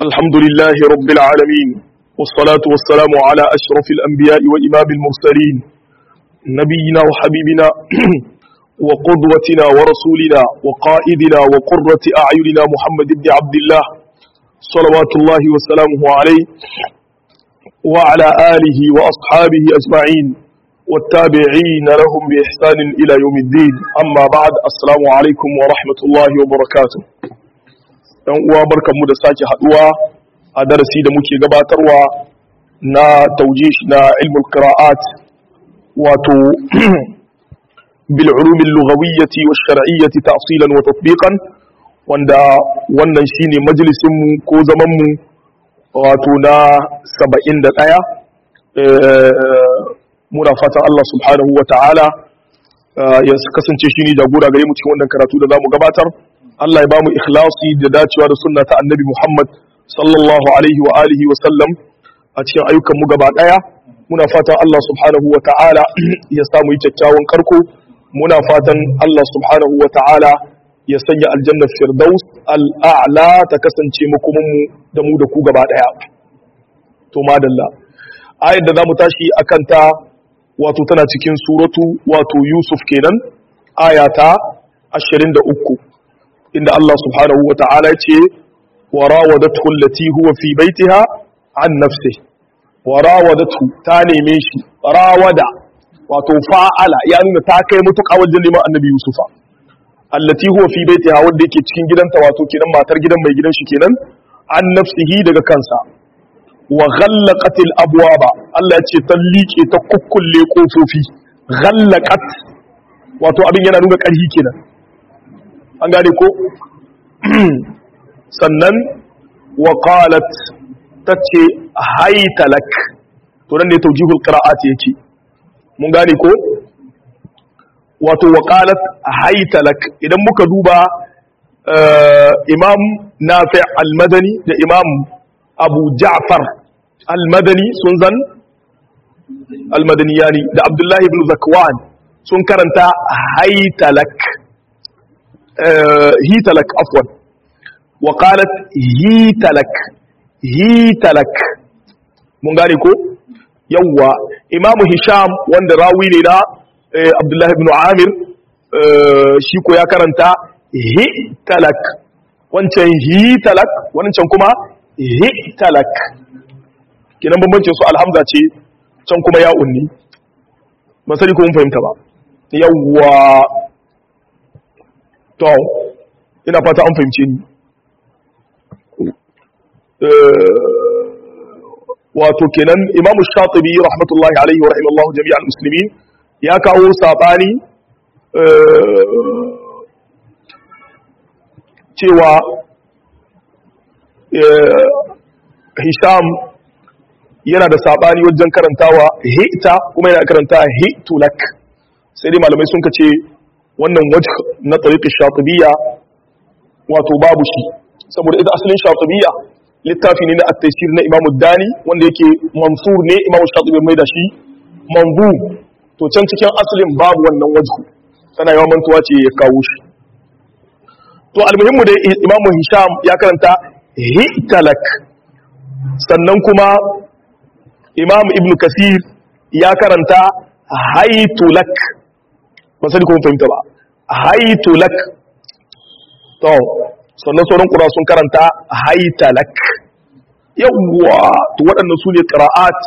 الحمد لله رب العالمين والصلاة والسلام على أشرف الأنبياء وإمام المرسلين نبينا وحبيبنا وقدوتنا ورسولنا وقائدنا وقرة أعيننا محمد بن عبد الله صلوات الله وسلامه عليه وعلى آله وأصحابه أجمعين والتابعين لهم بإحسان إلى يوم الدين أما بعد السلام عليكم ورحمة الله وبركاته ‘yan uwa barkanmu da sake haduwa a darasi da muke gabatarwa na taujish na ilmul qira'at wato bil ulumin lughawiyyati wa shar'iyyati ta'silan wa tatbiqan wanda wannan shine majalisin mu ko zaman mu wato na 71 muna fatan Allah subhanahu wa ta'ala ya kasance shi ne jagora gare mu cikin wannan karatu da zamu gabatar Allah ya bamu ikhlasi da dacewa da sunna ta annabi Muhammad sallallahu alaihi wa alihi wa sallam a cikin ayyukan mu gaba daya muna fatan Allah subhanahu wa ta'ala ya samu yi kyakkyawan karko muna fatan Allah subhanahu wa ta'ala ya sanya aljanna firdaus al'a'la ta kasance makomin mu da mu da ku gaba daya to madalla ayar da zamu tashi akan ta wato tana cikin suratu wato Yusuf kenan ayata 23 inda Allah subhanahu wa ta'ala ce wa rawadatu allati huwa fi baitiha an nafsi wa rawadatu ta neme shi rawada wato fa'ala ya nuna ta kai mutuƙa wajen neman annabi Yusufa allati huwa fi baitiha wanda yake cikin gidanta wato kenan matar gidan mai gidan shi kenan an nafsihi daga kansa wa ghallaqat al-abwaba Allah ya ce ta liƙe ta kukkulle kofofi ghallaqat wato abin yana nuna ƙarfi kenan an gane ko sannan wa qalat tace haytalak to nan ne tawjihul qira'at yake mun gane ko wato wa qalat haytalak idan muka duba imam nafi al-madani da imam abu ja'far al-madani sun zan al-madaniyani da abdullahi ibn zakwan sun karanta haytalak hitalak afwan wa qalat hitalak hitalak mun gane ko yawwa imamu hisham wanda rawi ne na abdullahi ibn amir shi ko ya karanta hitalak wancan hitalak wancan kuma hitalak kinan bambancin su alhamza ce can kuma ya unni ba sani ko mun fahimta ba yawwa to ina fata an fahimce ni wato kenan imamu shatibi rahmatullahi alaihi wa rahimallahu jami'al muslimin ya kawo sabani cewa hisham yana da sabani wajen karantawa hita kuma yana karanta hitulak sai dai malamai sun kace wannan wajh na tariqi shatibiyya wato babu shi saboda ita asalin shatibiyya littafi ne na at-taysir na Imam Dani wanda yake mansur ne Imam Shatibi mai da shi manzu to can cikin asalin babu wannan wajhu tana yawan mantuwa ce ya kawo shi to almuhimmu da Imam Hisham ya karanta hitalak sannan kuma Imam Ibn Kasir ya karanta haitulak ba sani kuma fahimta ba haitulak to sannan sauran ƙura sun karanta haitalak yawwa to waɗannan su ne ƙira'at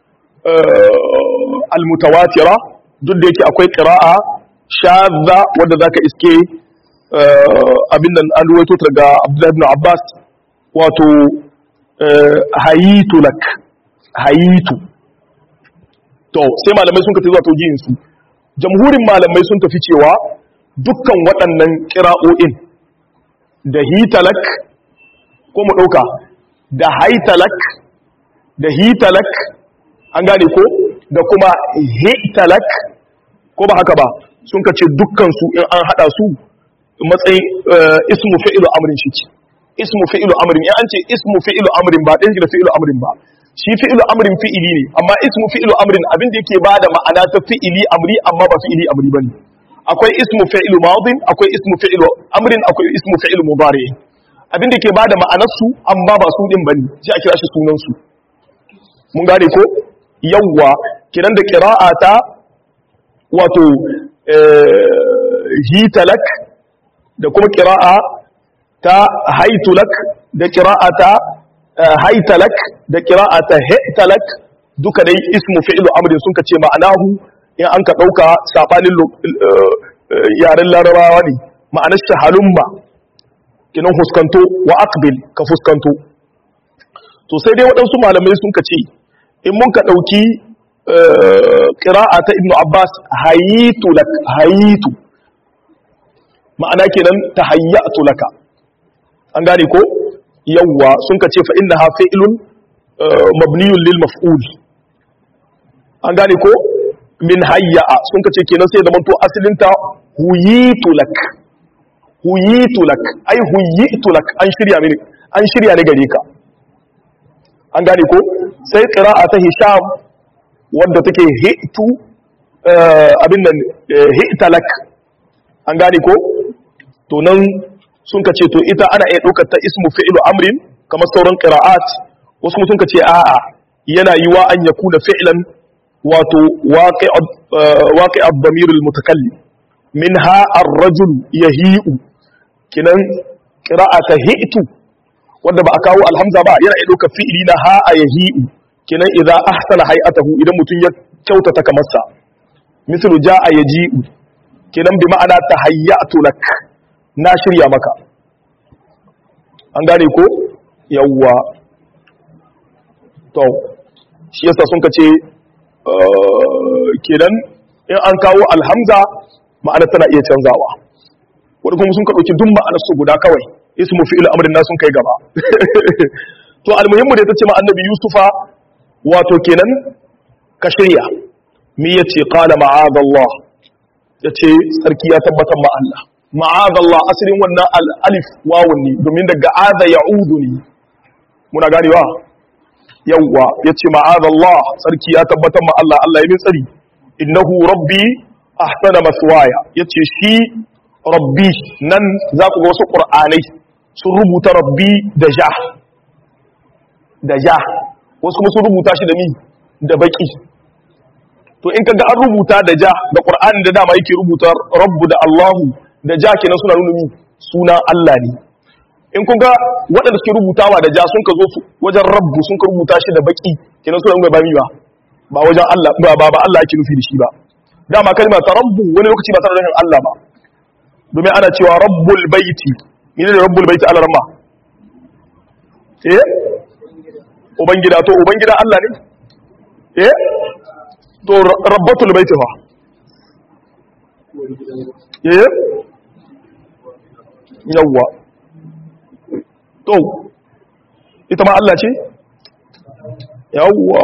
almutawatira duk da yake akwai ƙira'a shadda wadda za ka iske abin da an ruwaito daga abdullahi ibn abbas wato hayitulak hayitu to sai malamai sun ka zuwa taujiyinsu jamhurin malamai sun tafi cewa dukkan waɗannan ƙira'o'in da hitalak ko mu ɗauka da haitalak da hitalak an gane ko da kuma hitalak ko ba haka ba sun ka ce dukkansu in an haɗa su matsayin ismu fi'ilu amrin shi ce ismu fi'ilu amrin in an ce ismu fi'ilu amrin ba ɗin da fi'ilu amrin ba shi fi'ilu amrin fi'ili ne amma ismu fi'ilu amrin abin da yake bada ma'ana ta fi'ili amri amma ba fi'ili amri bane akwai ismu fi'ilu madin akwai ismu fi'ilu amrin akwai ismu fi'ilu mudari abinda ke bada ma'anarsu amma ba su din bane sai a kira shi sunan su mun gane ko yawwa kiran da qira'ata wato hitalak da kuma qira'a ta haitulak da qira'ata haitalak da qira'ata hitalak duka dai ismu fi'lu amrin sun ka ce ma'anahu in an ka dauka sabanin yaren larabawa ne ma'anar shahalumma kinan fuskanto wa aqbil ka fuskanto to sai dai waɗansu malamai sun ka ce in mun ka ɗauki ƙira'a ta ibnu abbas hayitu lak hayitu ma'ana kenan ta hayyatu laka an gane ko yawwa sun ka ce fa innaha fi'lun mabniyun lil maf'ul an gane ko min hayya'a sun ka ce kenan sai da manto asalinta huyitu lak huyitu lak ai huyitu lak an shirya mini an shirya ne gare ka an gane ko sai qira'a ta hisham wanda take hitu abin nan hitalak an gane ko to nan sun ka ce to ita ana iya ɗaukar ta ismu fi'lu amrin kamar sauran qira'at wasu kuma sun ka ce a'a yana yiwa an yakuna fi'lan wato waqi'a ad-damir al-mutakallim minha ar-rajul yahi'u kinan qira'ata hi'tu wanda ba a kawo alhamza ba yana iya ɗaukar fi'ili na ha a yahi'u kinan idza ahsana hay'atahu idan mutum ya kyautata kamar sa mislu ja'a yaji'u kinan bi ma'ana tahayyatu lak na shirya maka an gane ko yawwa to shi yasa sun kace kenan in an kawo alhamza ma'ana tana iya canzawa wani kuma sun ka ɗauki duk ma'anar su guda kawai ismu fi'il amrin na sun kai gaba to almuhimmu da ta ce ma annabi yusufa wato kenan ka shirya mi yace qala ma'adallah yace sarki ya tabbatar ma Allah ma'adallah asalin wannan alif wawun ne domin daga ada ya'udu ne muna ganewa yawwa yace ma'adallah sarki ya tabbatar ma Allah Allah ya min tsari innahu rabbi ahsana maswaya yace shi rabbi nan za ku ga wasu qur'anai sun rubuta rabbi da ja da ja wasu kuma sun rubuta shi da mi da baki to in kaga an rubuta da ja da qur'ani da dama yake rubuta rabbu da allahu da ja kenan suna nuna mi sunan allah ne in kun ga waɗanda suke rubutawa da ja sun ka zo wajen rabbu sun ka rubuta shi da baki kenan suna nuna ba mi ba ba wajen allah ba ba allah ake nufi da shi ba dama kalma ta rabbu wani lokaci ba tare da allah ba domin ana cewa rabbul baiti ne da rabbul baiti ala ramma eh ubangida to ubangida Allah ne eh to rabbatul baiti fa eh yawa to ita ma Allah ce yawa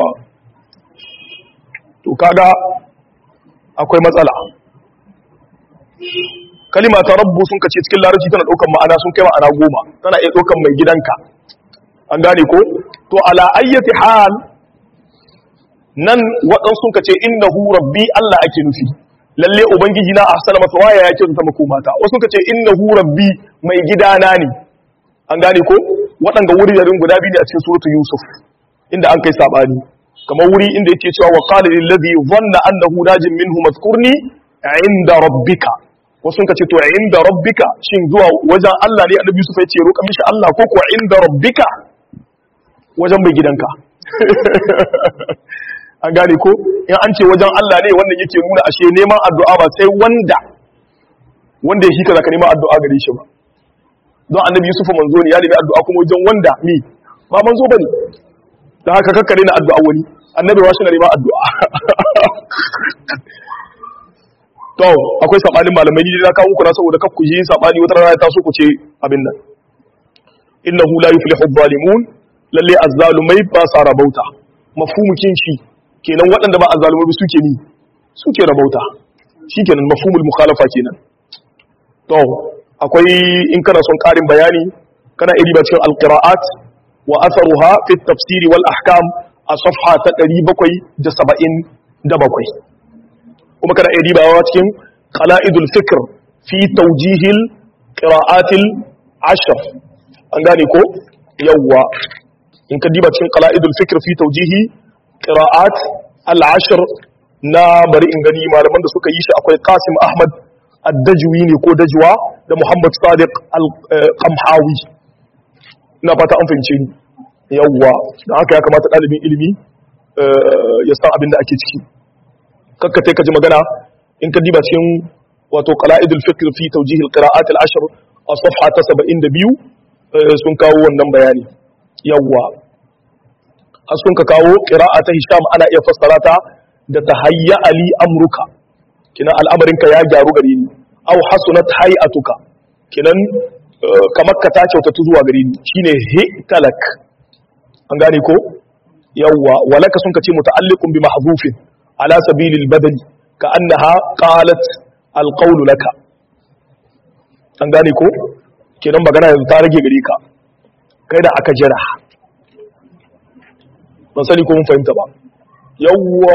to kaga akwai matsala kalima ta rabbu sun kace cikin larabci tana daukan ma'ana sun kai ma'ana goma tana iya daukan mai gidanka an gane ko to ala ayyati hal nan waɗansu sun kace innahu rabbi Allah ake nufi lalle ubangiji na ahsana masa waya ya kyauta mako mata wasu sun kace innahu rabbi mai gidana ne an gane ko waɗanga wuri da guda biyu ne a cikin suratul yusuf inda an kai sabani kamar wuri inda yake cewa wa qala lil ladhi dhanna annahu najin minhu mazkurni inda rabbika wasu ka ce to inda rabbika shin zuwa wajen Allah ne annabi Yusuf ya ce roƙa mishi Allah ko kuwa inda rabbika wajen mai gidanka an gane ko in an ce wajen Allah ne wannan yake nuna ashe neman addu'a ba sai wanda wanda ya shi kaza ka neman addu'a gare shi ba don annabi Yusuf manzo ne ya nemi addu'a kuma wajen wanda mi ba manzo bane da haka kakkare na addu'a wani annabi wa shi na neman addu'a to akwai sabanin malamai ne da kawo kuna saboda kakku yi sabani wata rana ta so ku ce abin nan innahu la yuflihu adh-dhalimun lalle azzalumai ba sa rabauta mafhumukin shi kenan waɗanda ba azzalumai suke ni suke rabauta shikenan mafhumul mukhalafa kenan to akwai in kana son karin bayani kana iri ba cikin alqiraat wa atharuha fi at-tafsir wal ahkam a safha ta 777 kuma kana iya ribawa cikin qala'idul fikr fi tawjihil qira'atil ashr a an gane ko yawwa in ka diba cikin qala'idul fikr fi tawjihi qira'at al-ashr na bari in gani malaman da suka yi shi akwai Qasim Ahmad ad-Dajwi ne ko Dajwa da Muhammad Sadiq al-Qamhawi ina fata an fahimce ni yawwa da haka ya kamata ɗalibin ilimi ya san abin da ake ciki kakka ka ji magana in ka diba cikin wato qala'idul fikr fi tawjih al-qira'at al-ashr a safha ta 72 sun kawo wannan bayani yawwa har sun ka kawo qira'a ta Hisham ana iya fassara ta da tahayya ali amruka kinan al'amarinka ya gyaru gare ni aw hasunat hay'atuka kinan kamar ka ta kyautatu zuwa gare ni shine hitalak an gane ko yawwa walaka sun kace muta'alliqun bi mahdhufin ala sabilil badali ka annaha qalat alqawlu laka an gane ko kenan magana yanzu ta rage gare ka kai da aka jira ban sani ko mun fahimta ba yawwa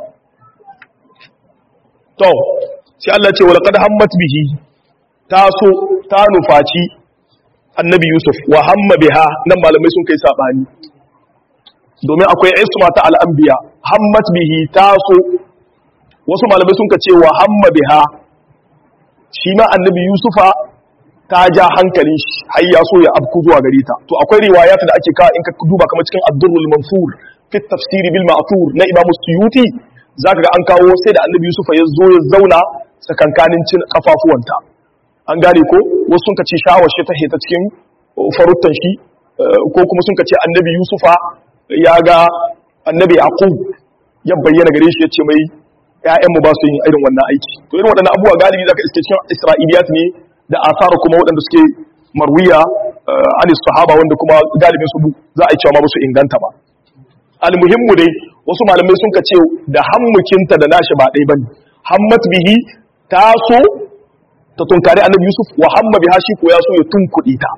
to sai Allah ce walaqad hammat bihi ta so ta nufaci annabi Yusuf wa hamma biha nan malamai sun kai sabani domin akwai isma ta al'anbiya hammat bihi ta so wasu malamai sun ka ce wa hamma biha shi ma annabi yusufa ta ja hankalin shi har ya so ya abku zuwa gare ta to akwai riwayat da ake ka in ka duba kamar cikin ad-durrul mansur fi tafsiri bil ma'thur na imam suyuti zaka ga an kawo sai da annabi yusufa ya zo ya zauna tsakankanin cin kafafuwanta an gane ko wasu sun ka ce shawar shi ta heta cikin faruttan shi ko kuma sun ka ce annabi yusufa ya ga annabi yaqub ya bayyana gare shi yace mai ƴaƴanmu ba su yin irin wannan aiki to irin waɗannan abubuwa galibi zaka iske cikin isra'iliyat ne da asar kuma waɗanda suke marwiya anis sahaba wanda kuma galibin su za a yi cewa ma ba su inganta ba almuhimmu dai wasu malamai sun ka ce da hammukinta da nashi ba ɗaya bane hammat bihi ta so ta tunkari annabi yusuf wa hamma biha shi ko ya so ya tunkuɗe ta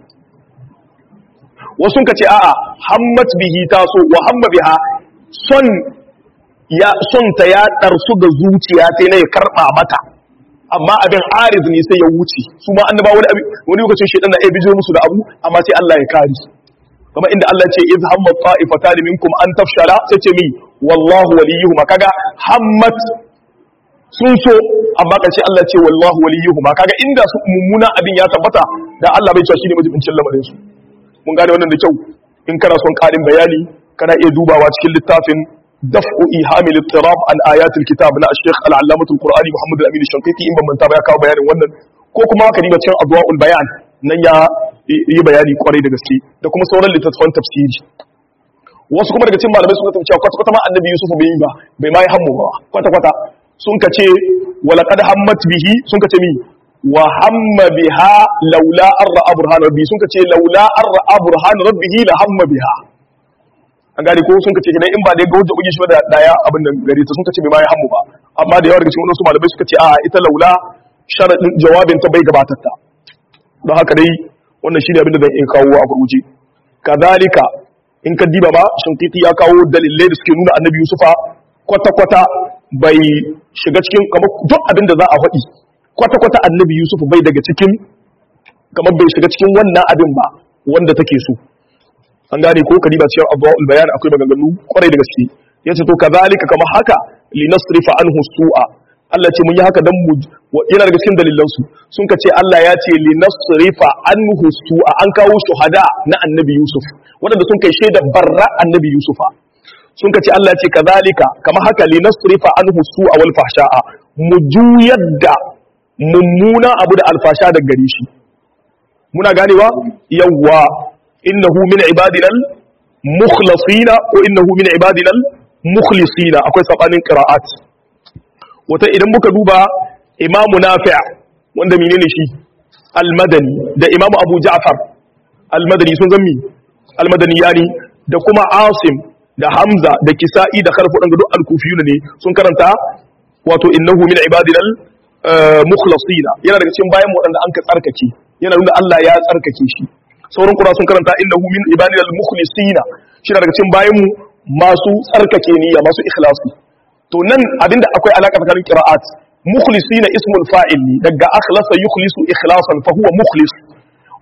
wasu ka ce a'a hammat bihi ta so wa hamma biha son ya son ta ya darsu ga zuciya sai na ya karba mata amma abin ariz ne sai ya wuce su ma annaba wani abin wani lokacin shedan na iya bijo musu da abu amma sai Allah ya kare kuma inda Allah ce iz hamma ta'ifatan minkum an tafshala sai ce mi wallahu waliyuhuma kaga hammat sun so amma karshe Allah ce wallahu waliyuhuma kaga inda su mummuna abin ya tabbata da Allah bai cewa shine majibincin lamarin su mun gane wannan da kyau in kana son karin bayani kana iya dubawa cikin littafin daf'u ihamil ittirab an ayatul kitab na Sheikh al-Allamah al-Qur'ani Muhammad al-Amin al-Shanqiti in ban manta ba ya kawo bayanin wannan ko kuma ka diba cikin adwaul bayan nan ya yi bayani kwarai da gaske da kuma sauran littattafan tafsiri wasu kuma daga cikin malamai suka tafi cewa kwata kwata ma annabi Yusuf bai yi ba bai ma yi hammu ba kwata kwata sun ka ce walaqad hammat bihi sun ka ce mi wa hamma biha laula an ra'a burhan rabbi sun ka ce laula an ra'a burhan rabbihi la hamma biha an gane ko sun ka ce kenan in ba dai ga hujja ugi shi ba da daya abin nan gare ta sun ka ce bai ma yi hammu ba amma da yawa daga cikin wasu malamai suka ce a ita laula sharadin jawabin ta bai gabatar ta don haka dai wannan shine abin da zan iya kawo a gurguje kazalika in ka diba ba shinkiti ya kawo dalilai da suke nuna annabi yusufa kwata-kwata bai shiga cikin kamar duk abin da za a faɗi kwata-kwata annabi yusuf bai daga cikin kamar bai shiga cikin wannan abin ba wanda take so an gane ko ka diba cikin abuwa bayan akwai maganganu kwarai da gaske ya ce to kazalika kamar haka linasrifa anhu su'a Allah ce mun yi haka dan mu yana daga cikin dalilan su sun ka ce Allah ya ce linasrifa anhu su'a an kawo shuhada na annabi Yusuf wanda sun kai shaida barra annabi Yusufa sun ka ce Allah ya ce kazalika kamar haka linasrifa anhu su'a wal fahsha'a mu juyar da mummuna abu da alfasha da gare shi muna ganewa yawwa innahu min ibadina al-mukhlasina ko innahu min ibadina al-mukhlisina akwai sabanin qira'at wata idan muka duba imamu nafi' wanda menene shi al-madani da imamu abu ja'far al-madani sun zammi al-madani yani da kuma asim da hamza da kisa'i da kharfu dan duk al-kufiyuna ne sun karanta wato innahu min ibadina al-mukhlasina yana daga cikin bayan wadanda an ka tsarkake yana nuna Allah ya tsarkake shi sauran kura sun karanta innahu min ibadina al-mukhlisina shi daga cikin bayan mu masu tsarkake niyya masu ikhlasi to nan abinda akwai alaka tsakanin qira'at mukhlisina ismul fa'il ne daga akhlasa yukhlisu ikhlasan fa huwa mukhlis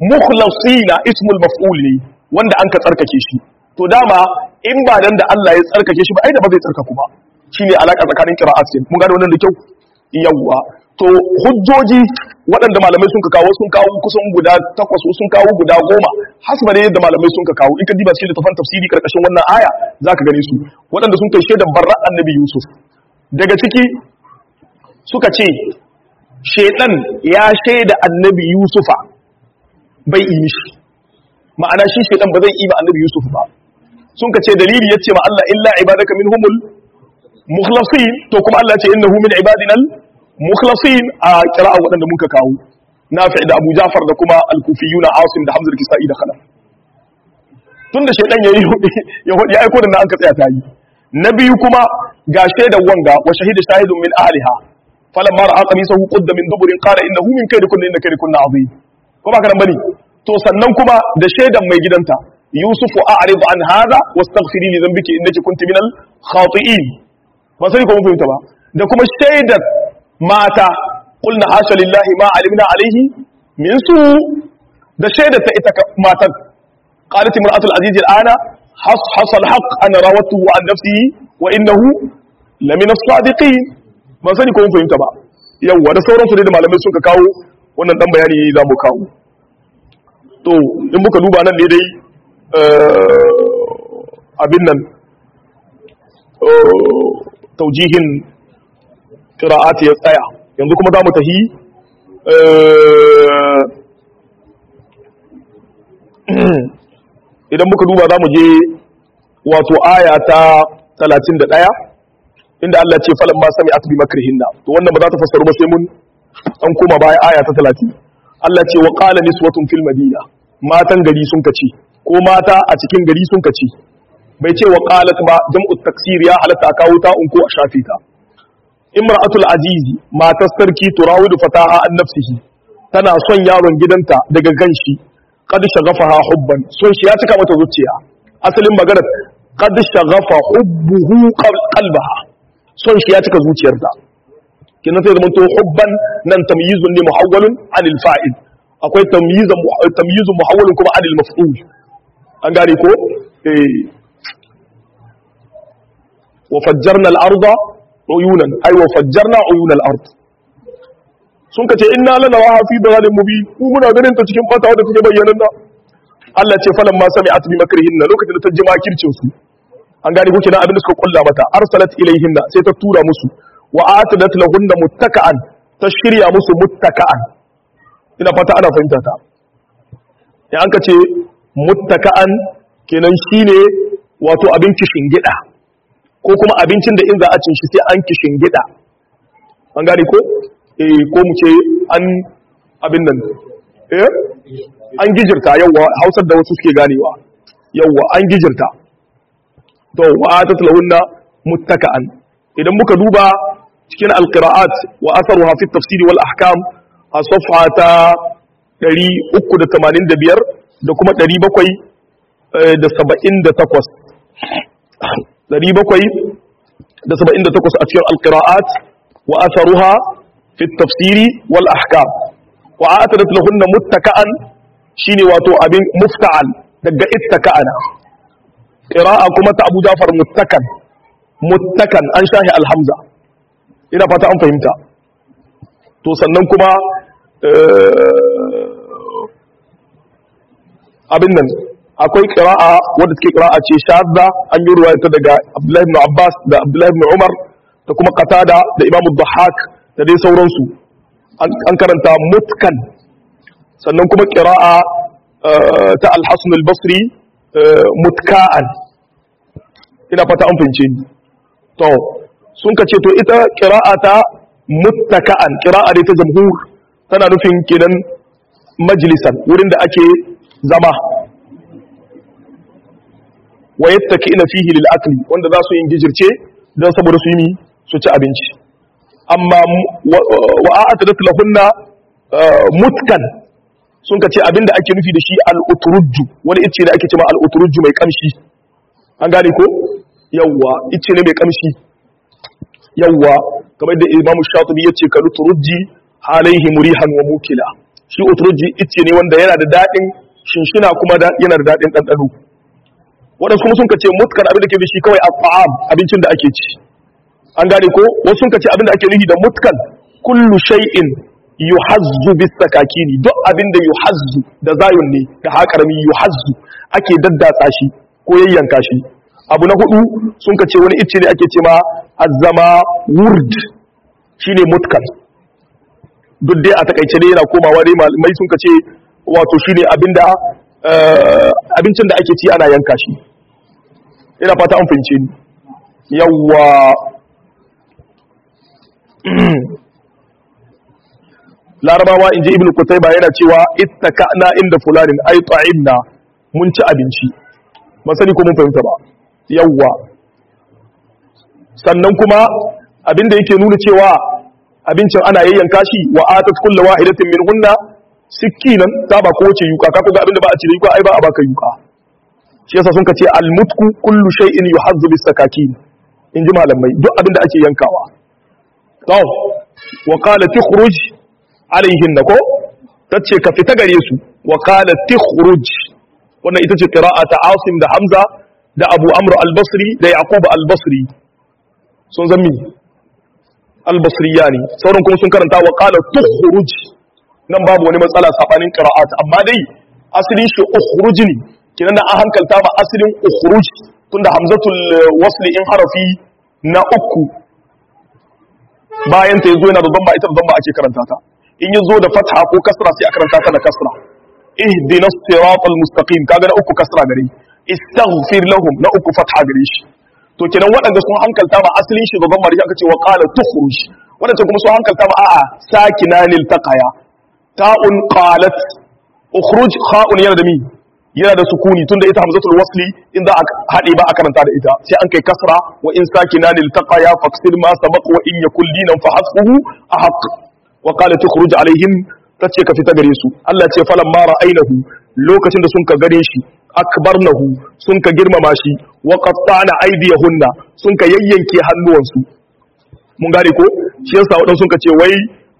mukhlasina ismul maf'ul ne wanda an ka tsarkake shi to dama in ba dan da Allah ya tsarkake shi ba ai da ba zai tsarkaku ba shine alaka tsakanin qira'at mun gane wannan da kyau yawwa to hujjoji waɗanda malamai sun ka kawo sun kawo kusan guda takwas sun kawo guda goma hasba ne yadda malamai sun ka kawo in ka diba cikin littafin tafsiri karkashin wannan aya zaka gane su waɗanda sun kai shaidan barra annabi yusuf daga ciki suka ce shaidan ya shaida annabi yusufa bai yi shi ma'ana shi shaidan ba zai yi ba annabi yusuf ba sun ka ce dalili yace ma Allah illa ibadaka minhumul mukhlasin to kuma Allah ce innahu min ibadinal mukhlasin a kira'a waɗanda muka kawo nafi da Abu Ja'far da kuma al-Kufiyuna Asim da Hamza al-Kisa'i da Khalaf tunda shaydan yayi ya hudi aiko da nan an ka tsaya ta yi na biyu kuma ga shaidan wanga wa shahida shahidun min ahliha falamma ra'a qamisahu qudda min duburin qala innahu min kaydikunna inna kaydikunna azim ko ba karan bane to sannan kuma da shaidan mai gidanta yusufu a'rid an hadha wastaghfiri li dhanbiki innaki kunti minal khati'in ba sai ko mun fahimta ba da kuma shaidar mata qulna hasha lillahi ma alimna alaihi min su da shaidar ta ita matar qalat imra'atul aziz al'ana has hasal haqq ana rawatuhu an nafsihi wa innahu lamina as-sadiqin ba sani ko mun fahimta ba yawa da sauransu da malamai suka kawo wannan dan bayani za mu kawo to in muka duba nan ne dai abin nan taujihin qira'ati ya tsaya yanzu kuma za mu tahi idan muka duba za mu je wato aya ta 31 inda Allah ce falan ma sami atbi makrihinna to wannan ba za ta fassaru ba sai mun an koma baya aya ta 30 Allah ce wa qala niswatun fil madina matan gari sun kace ko mata a cikin gari sun kace bai ce wa qalat ba jam'u taksir ya halatta a kawo ta unko a shafe ta imra'atul azizi matar sarki turawidu fataha an nafsihi tana son yaron gidanta daga ganshi qad shaghafaha hubban son shi ya cika mata zuciya asalin maganar qad shaghafa hubbuhu qalbaha son shi ya cika zuciyarta kinan sai zamanto hubban nan tamyizun ne muhawwalun anil fa'il akwai tamyizun tamyizun muhawwalun kuma anil maf'ul an gane ko eh wa fajjarna al-arda uyunan ay wa fajjarna uyun al-ard sun kace inna lana wa fi dalalin mubin ku muna ganin ta cikin fata wadda take bayyana da Allah ce falan ma sami'at bi makrihinna lokacin da ta ji makircin su an gane ko kina abin da suka kulla mata arsalat ilayhinna sai ta tura musu wa atadat lahunna muttaka'an ta shirya musu muttaka'an ina fata ana fahimta ta ya an kace muttaka'an kenan shine wato abin kishin gida ko kuma abincin da in za a cin shi sai an kishin gida an gane ko eh ko mu ce an abin nan eh an gijirta yawa hausar da wasu suke ganewa yawa an gijirta to wa atat lahunna muttaka'an idan muka duba cikin alqira'at wa atharuha fi tafsir wal ahkam a safha ta 385 da kuma 778 778 a cikin alqira'at wa atharuha fi tafsir wal ahkam wa atadat lahunna muttaka'an shine wato abin mufta'al daga ittaka'ana qira'a kuma ta Abu Ja'far muttakan muttakan an shahi alhamza ina fata an fahimta to sannan kuma abin nan akwai qira'a wanda take qira'a ce shadda an yi ruwaya ta daga Abdullahi ibn Abbas da Abdullahi ibn Umar da kuma Qatada da Imam Dhahhak da dai sauransu an karanta mutkan sannan kuma qira'a ta Al-Hasan al-Basri mutka'an ina fata an fahimce ni to sun ka ce to ita qira'a ta muttaka'an qira'a dai ta jamhur tana nufin kenan majlisan wurin da ake zama wa yattaki'na fihi lil akli wanda za su yin gijirce dan saboda su yi su ci abinci amma wa a'tadat lahunna mutkan sun ka ce abinda ake nufi da shi al-uturujju wani ice da ake cewa al-uturujju mai kamshi an gane ko yawwa ice ne mai kamshi yawwa kamar da Imam Shatibi yace ka uturujji alaihi murihan wa mukila shi uturji icce ne wanda yana da daɗin shinshina kuma yana da daɗin ɗanɗano waɗansu kuma sun ka ce mutkan abin da ke shi kawai a abincin da ake ci an gane ko wasu sun ka ce abin da ake nufi da mutkan kullu shay'in yuhazzu bis sakakini duk abin da yuhazzu da zayun ne da haƙarami yuhazzu ake daddatsa shi ko yayyanka shi abu na hudu sun ka ce wani icce ne ake ce ma azzama wurd shine mutkan duk dai a takaice dai yana komawa dai malamai sun ka ce wato shine abinda abincin da ake ci ana yanka shi ina fata an fahimce ni yawwa larabawa inji ibn kutaiba yana cewa ittaka'na inda fulanin ay ta'imna mun ci abinci ban sani ko mun fahimta ba yawwa sannan kuma abinda yake nuna cewa abincin ana yayyanka shi wa atat kullu wahidatin minhunna sikinan ta ba ko wace yuka ka ga abinda ba a ci da yuka ai ba a baka yuka shi yasa sun ce almutku kullu shay'in yuhazzu bis sakakin in ji malamai duk abinda ake yankawa to wa qala tukhruj alaihin ko tace ka fita gare su wa qala tukhruj wannan ita ce qira'a ta Asim da Hamza da Abu Amr al-Basri da Yaqub al-Basri sun zammi al-Basriyani sauran kuma sun karanta wa qala tukhruj nan babu wani matsala sabanin qira'at amma dai asalin shi ukhruj ne kinan da an hankalta ba asalin ukhruj tunda hamzatul wasli in harafi na uku bayan ta yazo yana da dhamma ita da dhamma ake karanta ta in yazo da fatha ko kasra sai a karanta ta da kasra ihdina siratal mustaqim kaga na uku kasra gare istaghfir lahum na uku fatha gare shi to kenan waɗanda sun hankalta ba asalin shi da dhamma da aka ce wa qala tukhruj waɗanda kuma sun hankalta ba a'a sakina lil taqaya ta'un qalat ukhruj kha'un yana da mi yana da sukuni tunda ita hamzatul wasli in za a hade ba a karanta da ita sai an kai kasra wa in sakina lil taqaya faqsid ma sabaq wa in yakul dinan fa hasbuhu ahq wa qala tukhruj alaihim tace ka fita gare su Allah ce falan ma ra'ainahu lokacin da sun ka gare shi akbarnahu sun ka girmama shi wa qatta'na aydiyahunna sun ka yayyanke hannuwansu mun gane ko shi yasa wadan sun ka ce wai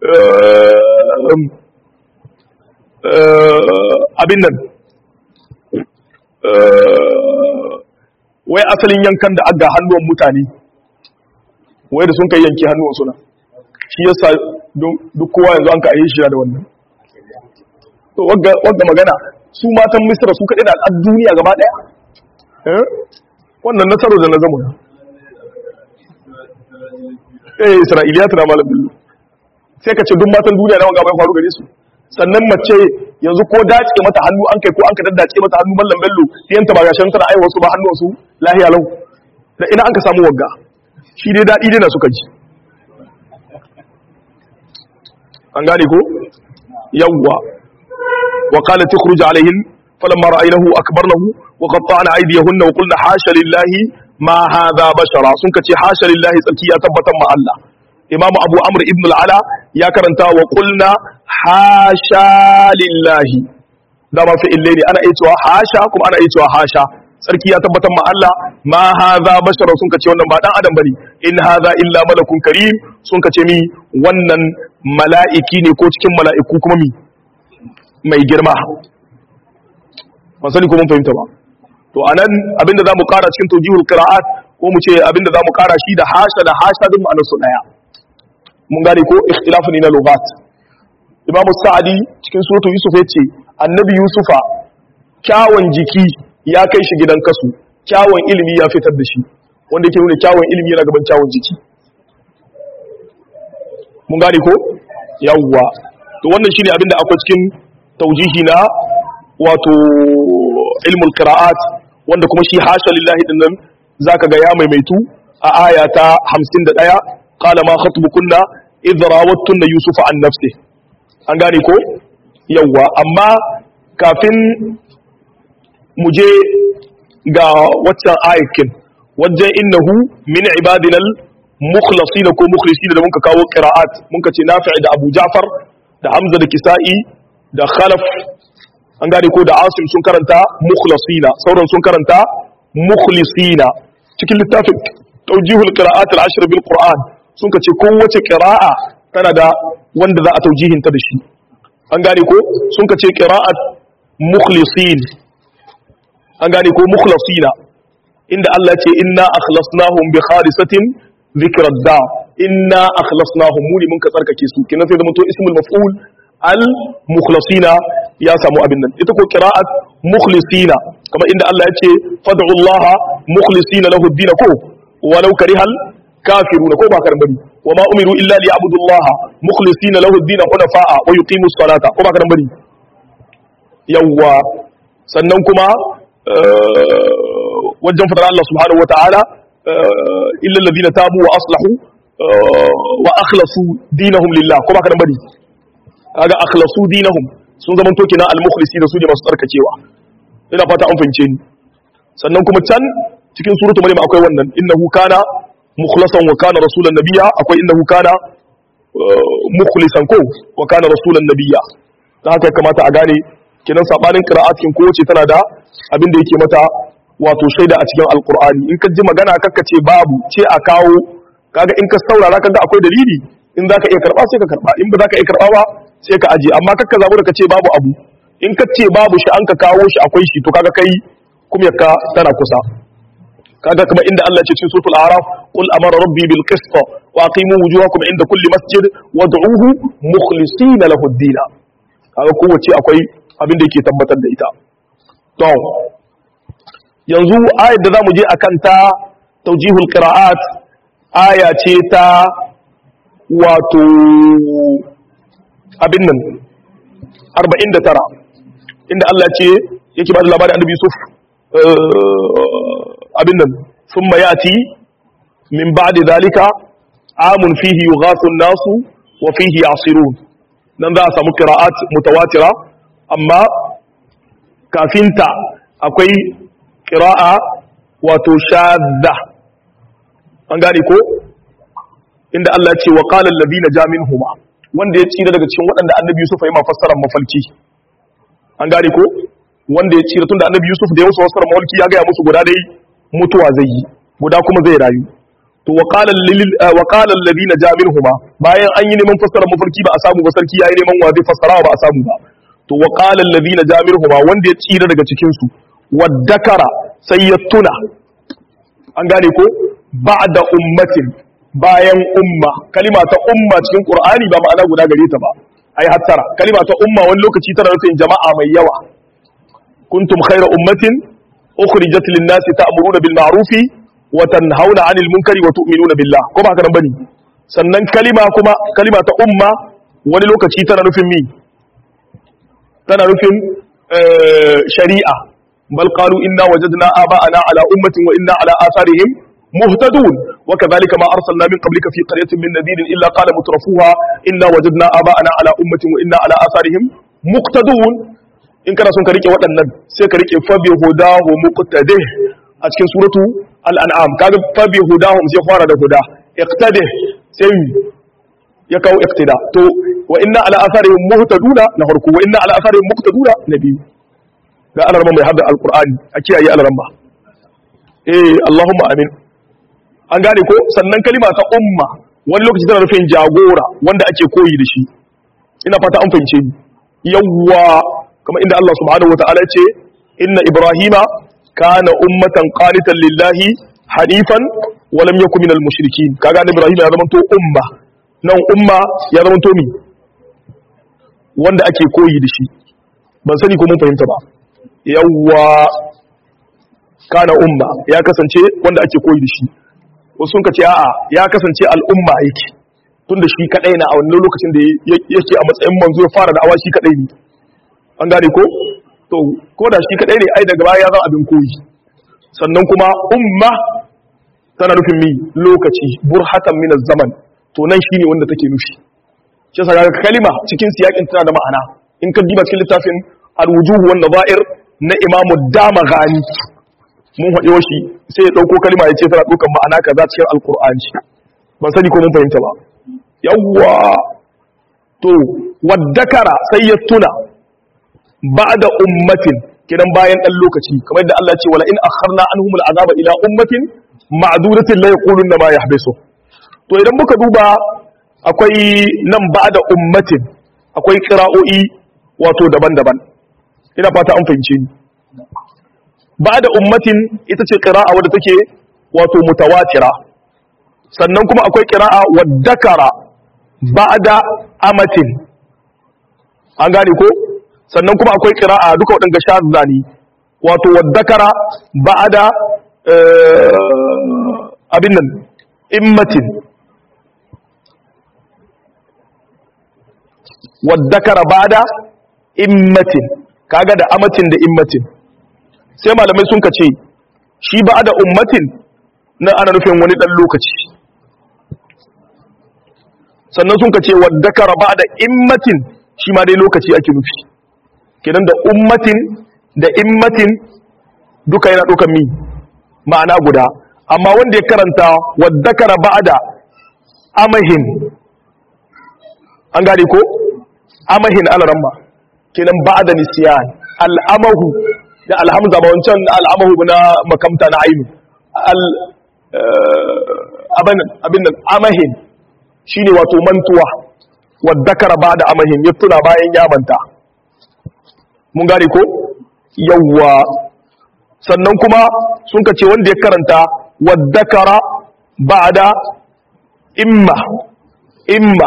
abin nan wai asalin yankan da aga hannuwan mutane wai da sun kai yanki hannuwan suna shi yasa duk kowa yanzu an ka ayi shi da wannan to wagga magana su matan misra su kaɗai da al'ad duniya gaba ɗaya wannan nasarar da na zama ya eh isra'iliya tana malam billu sai ka ce duk matan duniya na wanga bai faru gare su sannan mace yanzu ko dace mata hannu an kai ko an ka daddace mata hannu mallam bello yanta ba gashin tana aiwa su ba hannu su lahiya lau da ina an ka samu wagga shi dai dadi dai na suka ji an gane ko yawwa wa qala tukhruj alaihim falamma ra'aynahu akbarnahu wa qatta'na aydiyahunna wa qulna hasha lillahi ma hadha bashara sun kace hasha lillahi tsarki ya tabbatar ma Allah imamu abu amr ibn al'ala ya karanta wa kulna hasha lillahi da ma fi'il ne ana iya cewa hasha kuma ana iya cewa hasha sarki ya tabbatar ma Allah ma hadha bashara sun kace wannan ba dan adam bane in hadha illa malakun karim sun kace mi wannan mala'iki ne ko cikin mala'iku kuma mi mai girma ban sani ko mun fahimta ba to anan abinda zamu kara cikin tawjihul qira'at ko mu ce abinda zamu kara shi da hasha da hasha duk ma'anar su daya mun gane ko ikhtilafu ne na lugat imam sa'adi cikin suratu yusuf yace annabi yusufa kyawun jiki ya kai shi gidan kasu kyawun ilimi ya fitar da shi wanda yake nuna kyawun ilimi yana gaban kyawun jiki mun gane ko yawwa to wannan shine abin da akwai cikin taujihi na wato ilmul qira'at wanda kuma shi hasha lillahi din nan zaka ga ya maimaitu a aya ta 51 qala ma khatbukunna idh rawattunna yusufa an nafsi an gane ko yawwa amma kafin mu je ga waccan ayakin wajen innahu min ibadina al-mukhlasin ko mukhlisin da muka kawo qira'at muka ce nafi' da Abu Ja'far da Hamza da Kisa'i da Khalaf an gane ko da Asim sun karanta mukhlasina sauran sun karanta mukhlisina cikin littafin tawjihul qira'at al-ashr bil Qur'an sun ka ce kowace qira'a tana da wanda za a taujihinta da shi an gane ko sun ka ce qira'at mukhlisin an gane ko mukhlasina inda Allah ce inna akhlasnahum bi khalisatin dhikrad da inna akhlasnahum muni mun ka tsarkake su kinan sai zama to ismul maf'ul al mukhlasina ya samu abin nan ita ko qira'at mukhlisina kamar inda Allah ya ce fad'u Allah mukhlisina lahu ad-din ko walau karihal kafiruna ko ba karan bari wa ma umiru illa liya'budu Allah mukhlisina lahu ad-din hunafa'a wa yuqimu as-salata ko ba karan bari yawwa sannan kuma wajen fadar Allah subhanahu wa ta'ala illa alladhina tabu wa aslahu wa akhlasu dinahum lillah ko ba karan bari kaga akhlasu dinahum sun zama to kina al-mukhlisi da su ne masu tsarkakewa ina fata an fahimce ni sannan kuma can cikin suratul maryam akwai wannan innahu kana mukhlasan wa kana rasulan nabiyya akwai innahu kana mukhlisan ko wa kana rasulan nabiyya dan haka ya kamata a gane kinan sabanin qira'at kin ko ce tana da abin da yake mata wato shaida a cikin alqur'ani in ka ji magana kakka ce babu ce a kawo kaga in ka saurara kaga akwai dalili in zaka iya karba sai ka karba in ba zaka iya karba ba sai ka aje amma kakka zabu da ka ce babu abu in ka ce babu shi an ka kawo shi akwai shi to kaga kai kuma ka tana kusa kaga kamar inda Allah ya ce cikin suratul a'raf qul amara rabbi bil qist wa aqimu wujuhakum inda kulli masjid wad'uhu mukhlisina lahu ad-din kaga kowace akwai abin da yake tabbatar da ita to yanzu ayat da zamu je akan ta tawjihul qira'at aya ce ta wato abin nan 49 inda Allah ce yake ba da labarin annabi Yusuf abin nan sun mayati min ba'di zalika amun fihi yughathu an-nasu wa fihi yasirun nan za a samu qira'at mutawatira amma kafinta akwai qira'a wato shadda an gane ko inda Allah ya ce wa qala alladhina ja minhuma wanda ya tsira daga cikin waɗanda annabi Yusuf ya yi mafassarar mafalki an gane ko wanda ya tsira tunda annabi Yusuf da ya musu fassarar mafalki ya gaya musu guda dai mutuwa zai yi guda kuma zai rayu to wa qala lil wa qala alladhina ja minhuma bayan an yi neman fassarar mafalki ba a samu ba sarki yayi neman wa zai fassara ba a samu ba to wa qala alladhina ja minhuma wanda ya tsira daga cikin su waddakara sai ya tuna an gane ko ba'da ummatin bayan umma kalima ta umma cikin qur'ani ba ma'ana guda gare ta ba ai hattara kalima ta umma wani lokaci tana nufin jama'a mai yawa kuntum khayra ummatin ukhrijat lin-nasi ta'muruna bil ma'rufi wa tanhauna 'anil munkari wa tu'minuna billah ko ba haka nan bane sannan kalima kuma kalima ta umma wani lokaci tana nufin mi tana nufin shari'a bal qalu inna wajadna aba'ana ala ummatin wa inna ala atharihim مهتدون وكذلك ما أرسلنا من قبلك في قرية من نذير إلا قال مترفوها إنا وجدنا آباءنا على أمة وإنا على آثارهم مقتدون إن كان سنك ريكي وطنن سيك ريكي فبهداه مقتده أتكين سورة الأنعام كان فبهداهم سيخوار ده هدا اقتده سيوي يكاو اقتداء تو وإنا على آثارهم مهتدون نهركو وإنا على آثارهم مقتدون نبي ga ana mai hadda alkur'ani a kiyaye alaramma eh Allahumma amin an gane ko sannan kalima ta umma wani lokaci tana nufin jagora wanda ake koyi da shi ina fata an fahimce ni yawwa kamar inda Allah subhanahu wataala ce inna ibrahima kana ummatan qanitan lillahi hanifan wa lam yakun minal mushrikin kaga annabi ibrahim ya zama to umma nan umma ya zama to mi wanda ake koyi da shi ban sani ko mun fahimta ba yawwa kana umma ya kasance wanda ake koyi da shi wasu sun ce a'a ya kasance al'umma yake tun da shi kadai na a wannan lokacin da yake a matsayin manzo ya fara da awa shi kadai ne an gane ko to ko da shi kadai ne ai daga baya ya zama abin koyi sannan kuma umma tana nufin mi lokaci burhatan min zaman to nan shine wanda take nufi shi yasa ga kalima cikin siyakin tana da ma'ana in ka diba cikin littafin al-wujuh wan nadha'ir na imamu damaghani mun haɗe shi sai ya ɗauko kalma ya ce tana ɗaukan ma'ana kaza cikin alkur'ani ban sani ko mun fahimta ba yawwa to waddakara sai ya tuna ba'da ummatin kidan bayan ɗan lokaci kamar yadda Allah ce wala in akharna anhum al'azaba ila ummatin ma'dudatin la yaquluna ma yahbisu to idan muka duba akwai nan ba'da ummatin akwai qira'o'i wato daban-daban ina fata an fahimce ni ba'da ummatin ita ce qira'a wadda take wato mutawatira sannan kuma akwai qira'a waddakara ba'da amatin an gane ko sannan kuma akwai qira'a duka wadanga shazza ne wato waddakara ba'da abin nan immatin waddakara ba'da immatin kaga da amatin da immatin sai malamai sun kace shi ba'da ummatin na ana nufin wani dan lokaci sannan sun kace waddakara ba'da immatin shi ma dai lokaci ake nufi kenan da ummatin da immatin duka yana dukan mi ma'ana guda amma wanda ya karanta waddakara ba'da amahin an gane ko amahin alaramma kenan ba'da nisyan al'amahu da alhamza ba wancan al'amahu na makamta na ainu al abin abin amahin shine wato mantuwa waddakara ba'da amahin ya tuna bayan ya manta mun gane ko yawwa sannan kuma sun ka ce wanda ya karanta waddakara ba'da imma imma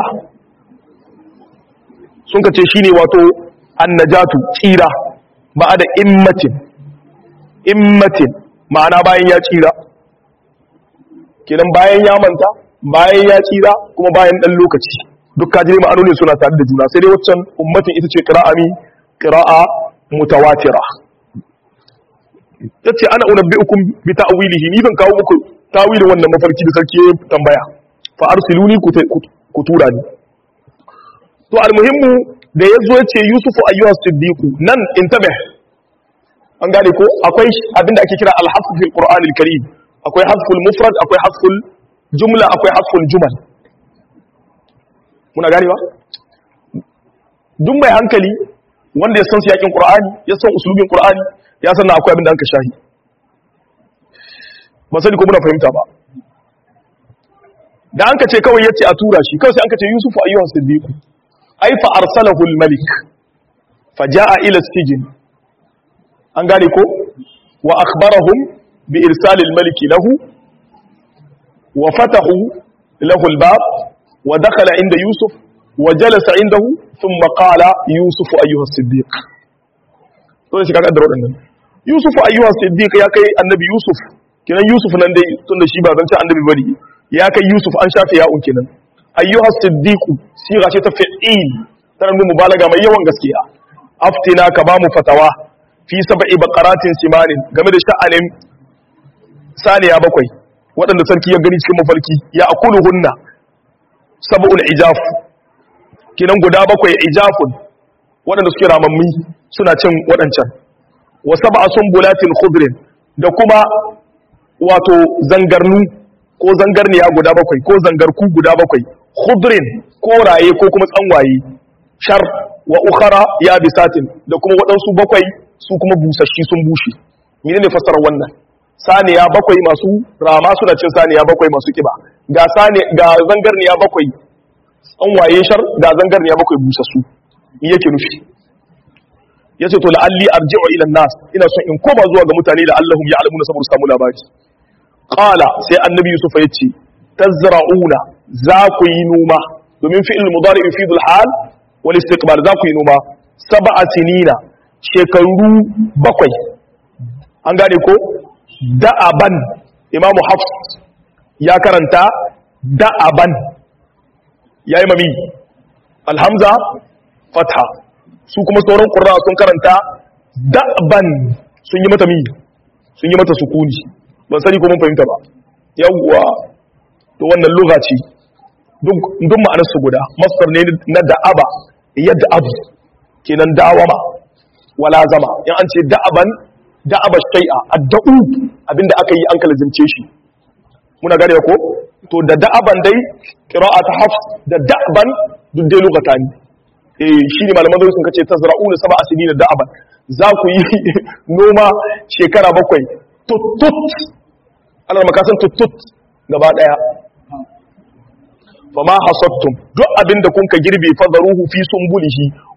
sun ka ce shine wato annajatu tsira ba'da immatin immatin ma'ana bayan ya tsira kenan bayan ya manta bayan ya tsira kuma bayan dan lokaci duk kaji ma'anoni suna tare da juna sai dai waccan ummatin ita ce qira'a mi qira'a mutawatira yace ana unabbiukum bi ta'wilihi ni zan kawo muku tawilin wannan mafarki da sarki ya tambaya fa arsiluni ku tura ni to almuhimmu da yazo yace yusufu ayyuha siddiqu nan intabe an gane ko akwai abinda ake kira al-hasf fil qur'an al-karim akwai hasful mufrad akwai hasful jumla akwai hasful jumal muna gane ba duk mai hankali wanda ya san siyakin qur'ani ya san usulubin qur'ani ya san akwai abin da anka shahi ba sani ko muna fahimta ba da anka ce kawai yace a tura shi kawai sai anka ce yusufu ayyuhan siddiq ai fa arsalahu al-malik fa jaa ila sijin an gane ko wa akhbarahum bi irsal al-malik lahu wa fatahu lahu al-bab wa dakhala inda yusuf wa jalasa indahu thumma qala yusuf ayyuha siddiq to shi kaga da wadannan yusuf ayyuha siddiq ya kai annabi yusuf kinan yusuf nan dai tunda shi ba zan ci annabi bari ya kai yusuf an shafe ya'un kinan ayyuha siddiq siga ce ta fi'il tana nuna mubalaga mai yawan gaskiya aftina ka ba mu fatawa fi sab'i baqaratin simanin game da sha'anin saniya bakwai waɗanda sarki ya gani cikin mafarki ya akuluhunna sab'ul ijaf kinan guda bakwai ijafun waɗanda suke ramammi suna cin waɗancan wa sab'a sumbulatin khudrin da kuma wato zangarnu ko zangarniya guda bakwai ko zangarku guda bakwai khudrin ko raye ko kuma tsanwaye shar wa ukhara ya bisatin da kuma waɗansu bakwai su kuma busashi sun bushe mene ne fassarar wannan saniya bakwai masu rama suna cin saniya bakwai masu kiba ga sani ga zangarniya bakwai tsanwaye shar ga zangarniya bakwai busassu me yake nufi yace to la'alli arji'u ila nas ina son in koma zuwa ga mutane da Allahum ya'lamuna saboda samu labari qala sai annabi yusuf yace tazra'una za ku yi noma domin fi'il mudari yufidu al-hal wal istiqbal za ku yi noma sab'a sinina shekaru bakwai an gane ko da'aban imamu hafs ya karanta da'aban yayi mami alhamza fatha su kuma sauran qurra sun karanta da'ban sun yi mata mi sun yi mata sukuni ban sani ko mun fahimta ba yawwa to wannan lugha ce duk duk ma'anar su guda masdar ne na da'aba yad'abu kenan dawama wala zama in an ce da'aban da'aba shay'a adda'u abinda aka yi an kalzimce shi muna gane ko to da da'aban dai qira'at hafs da da'ban duk dai lugata ne eh shine malaman zai sun kace tazra'una sab'a sinina da'aban za ku yi noma shekara bakwai tutut Allah makasan tutut gaba daya fama hasattum duk abinda kun ka girbe fadaruhu fi sumbulihi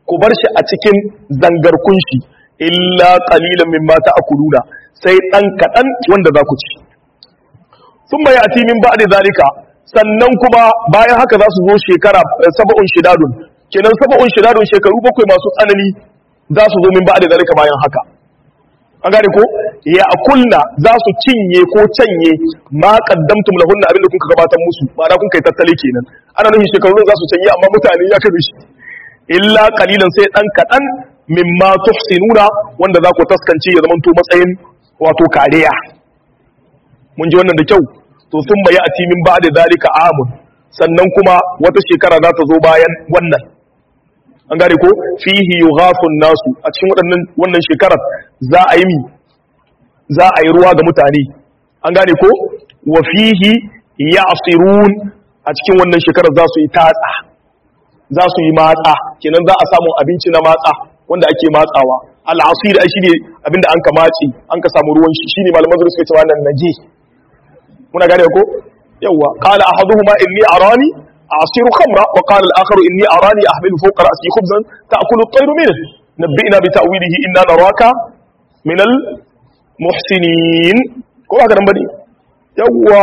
ku bar shi a cikin zangarkun shi illa qalilan mimma ta'kuluna sai dan kadan wanda za ku ci thumma ya'ti min ba'di zalika sannan kuma bayan haka za su zo shekara sab'un shidadun kenan sab'un shidadun shekaru bakwai masu tsanani za su zo min ba'di zalika bayan haka an gane ko ya akulna za su cinye ko canye ma qaddamtum lahunna abin da kuka gabatar musu ma'ana kun kai tattali kenan ana nufin shekarun za su canye amma mutane ya kabe shi illa qalilan sai dan kadan mimma tuhsinuna wanda za ku taskance ya zamanto matsayin wato kariya mun ji wannan da kyau to sun bayi a timin ba da zalika amun sannan kuma wata shekara za ta zo bayan wannan an gane ko fihi yughathun nasu a cikin waɗannan wannan shekarar za a yi mi za a yi ruwa ga mutane an gane ko wa fihi ya'sirun a cikin wannan shekarar za su yi tatsa za su yi matsa kenan za a samu abinci na matsa wanda ake matsawa al'asir ai shine abinda an ka matsi an ka samu ruwan shi shine malaman zuwa suka ce wannan naje muna gane ko yawa qala ahaduhuma inni arani asiru khamra wa qala al-akharu inni arani ahmilu fawqa ra'si khubzan ta'kulu at-tayru minhu nabbi'na bi ta'wilihi inna naraka min al-muhsinin ko ba garan bane yawa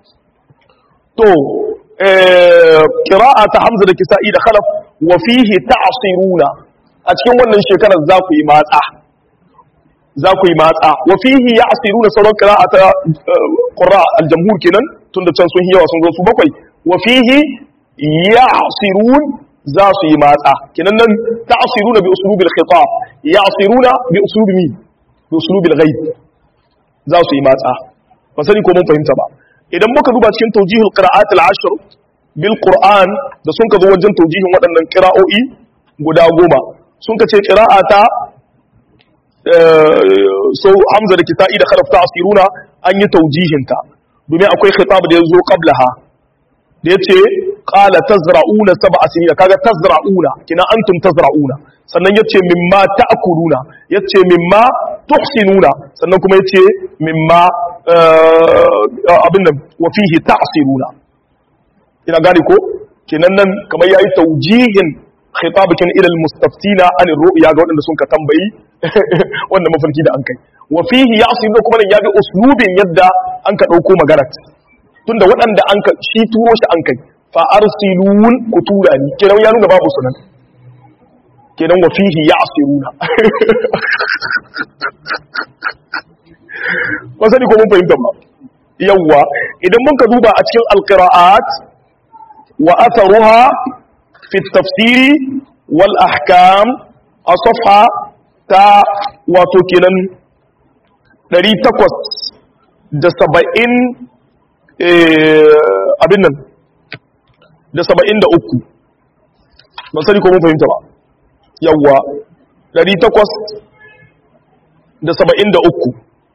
to qira'a ta hamza da kisa'i da khalaf wa fihi ta'siruna a cikin wannan shekarar za ku yi matsa za ku yi matsa wa fihi ya'siruna sauran qira'a ta qurra al-jamhur kenan tunda can sun yawa sun zo su bakwai wa fihi ya'sirun za su yi matsa kenan nan ta'siruna bi uslubil khitab ya'siruna bi uslubi mi bi uslubil ghaib za su yi matsa ba sani ko mun fahimta ba idan muka duba cikin tawjihul qira'at al-ashr bil qur'an da sun ka zo wajen tawjihin waɗannan qira'o'i guda goma sun ka ce qira'ata so hamza da kisa'i da kharaf ta'siruna an yi tawjihinta domin akwai khitab da yazo qablaha da yace qala tazra'una sab'a sinina kaga tazra'una kina antum tazra'una sannan yace mimma ta'kuluna yace mimma tuhsinuna sannan kuma yace mimma abin nan wa fihi ta'siruna ina gane ko kenan nan kamar yayi tawjihin khitabakin ila almustaftina an ru'ya ga wadanda sun ka tambayi wannan mafarki da an kai wa fihi ya'siruna kuma nan yabi uslubin yadda an ka dauko maganar tunda waɗanda an ka shi turo shi an kai fa arsilun ku tura ni kenan ya nuna babu sunan kenan wa fihi ya'siruna ba sani ko mun fahimta ba yawwa idan mun ka duba a cikin alqira'at wa atharuha fi tafsiri wal ahkam a safha ta wato kenan 870 abin nan da 73 ban sani ko mun fahimta ba yawwa 873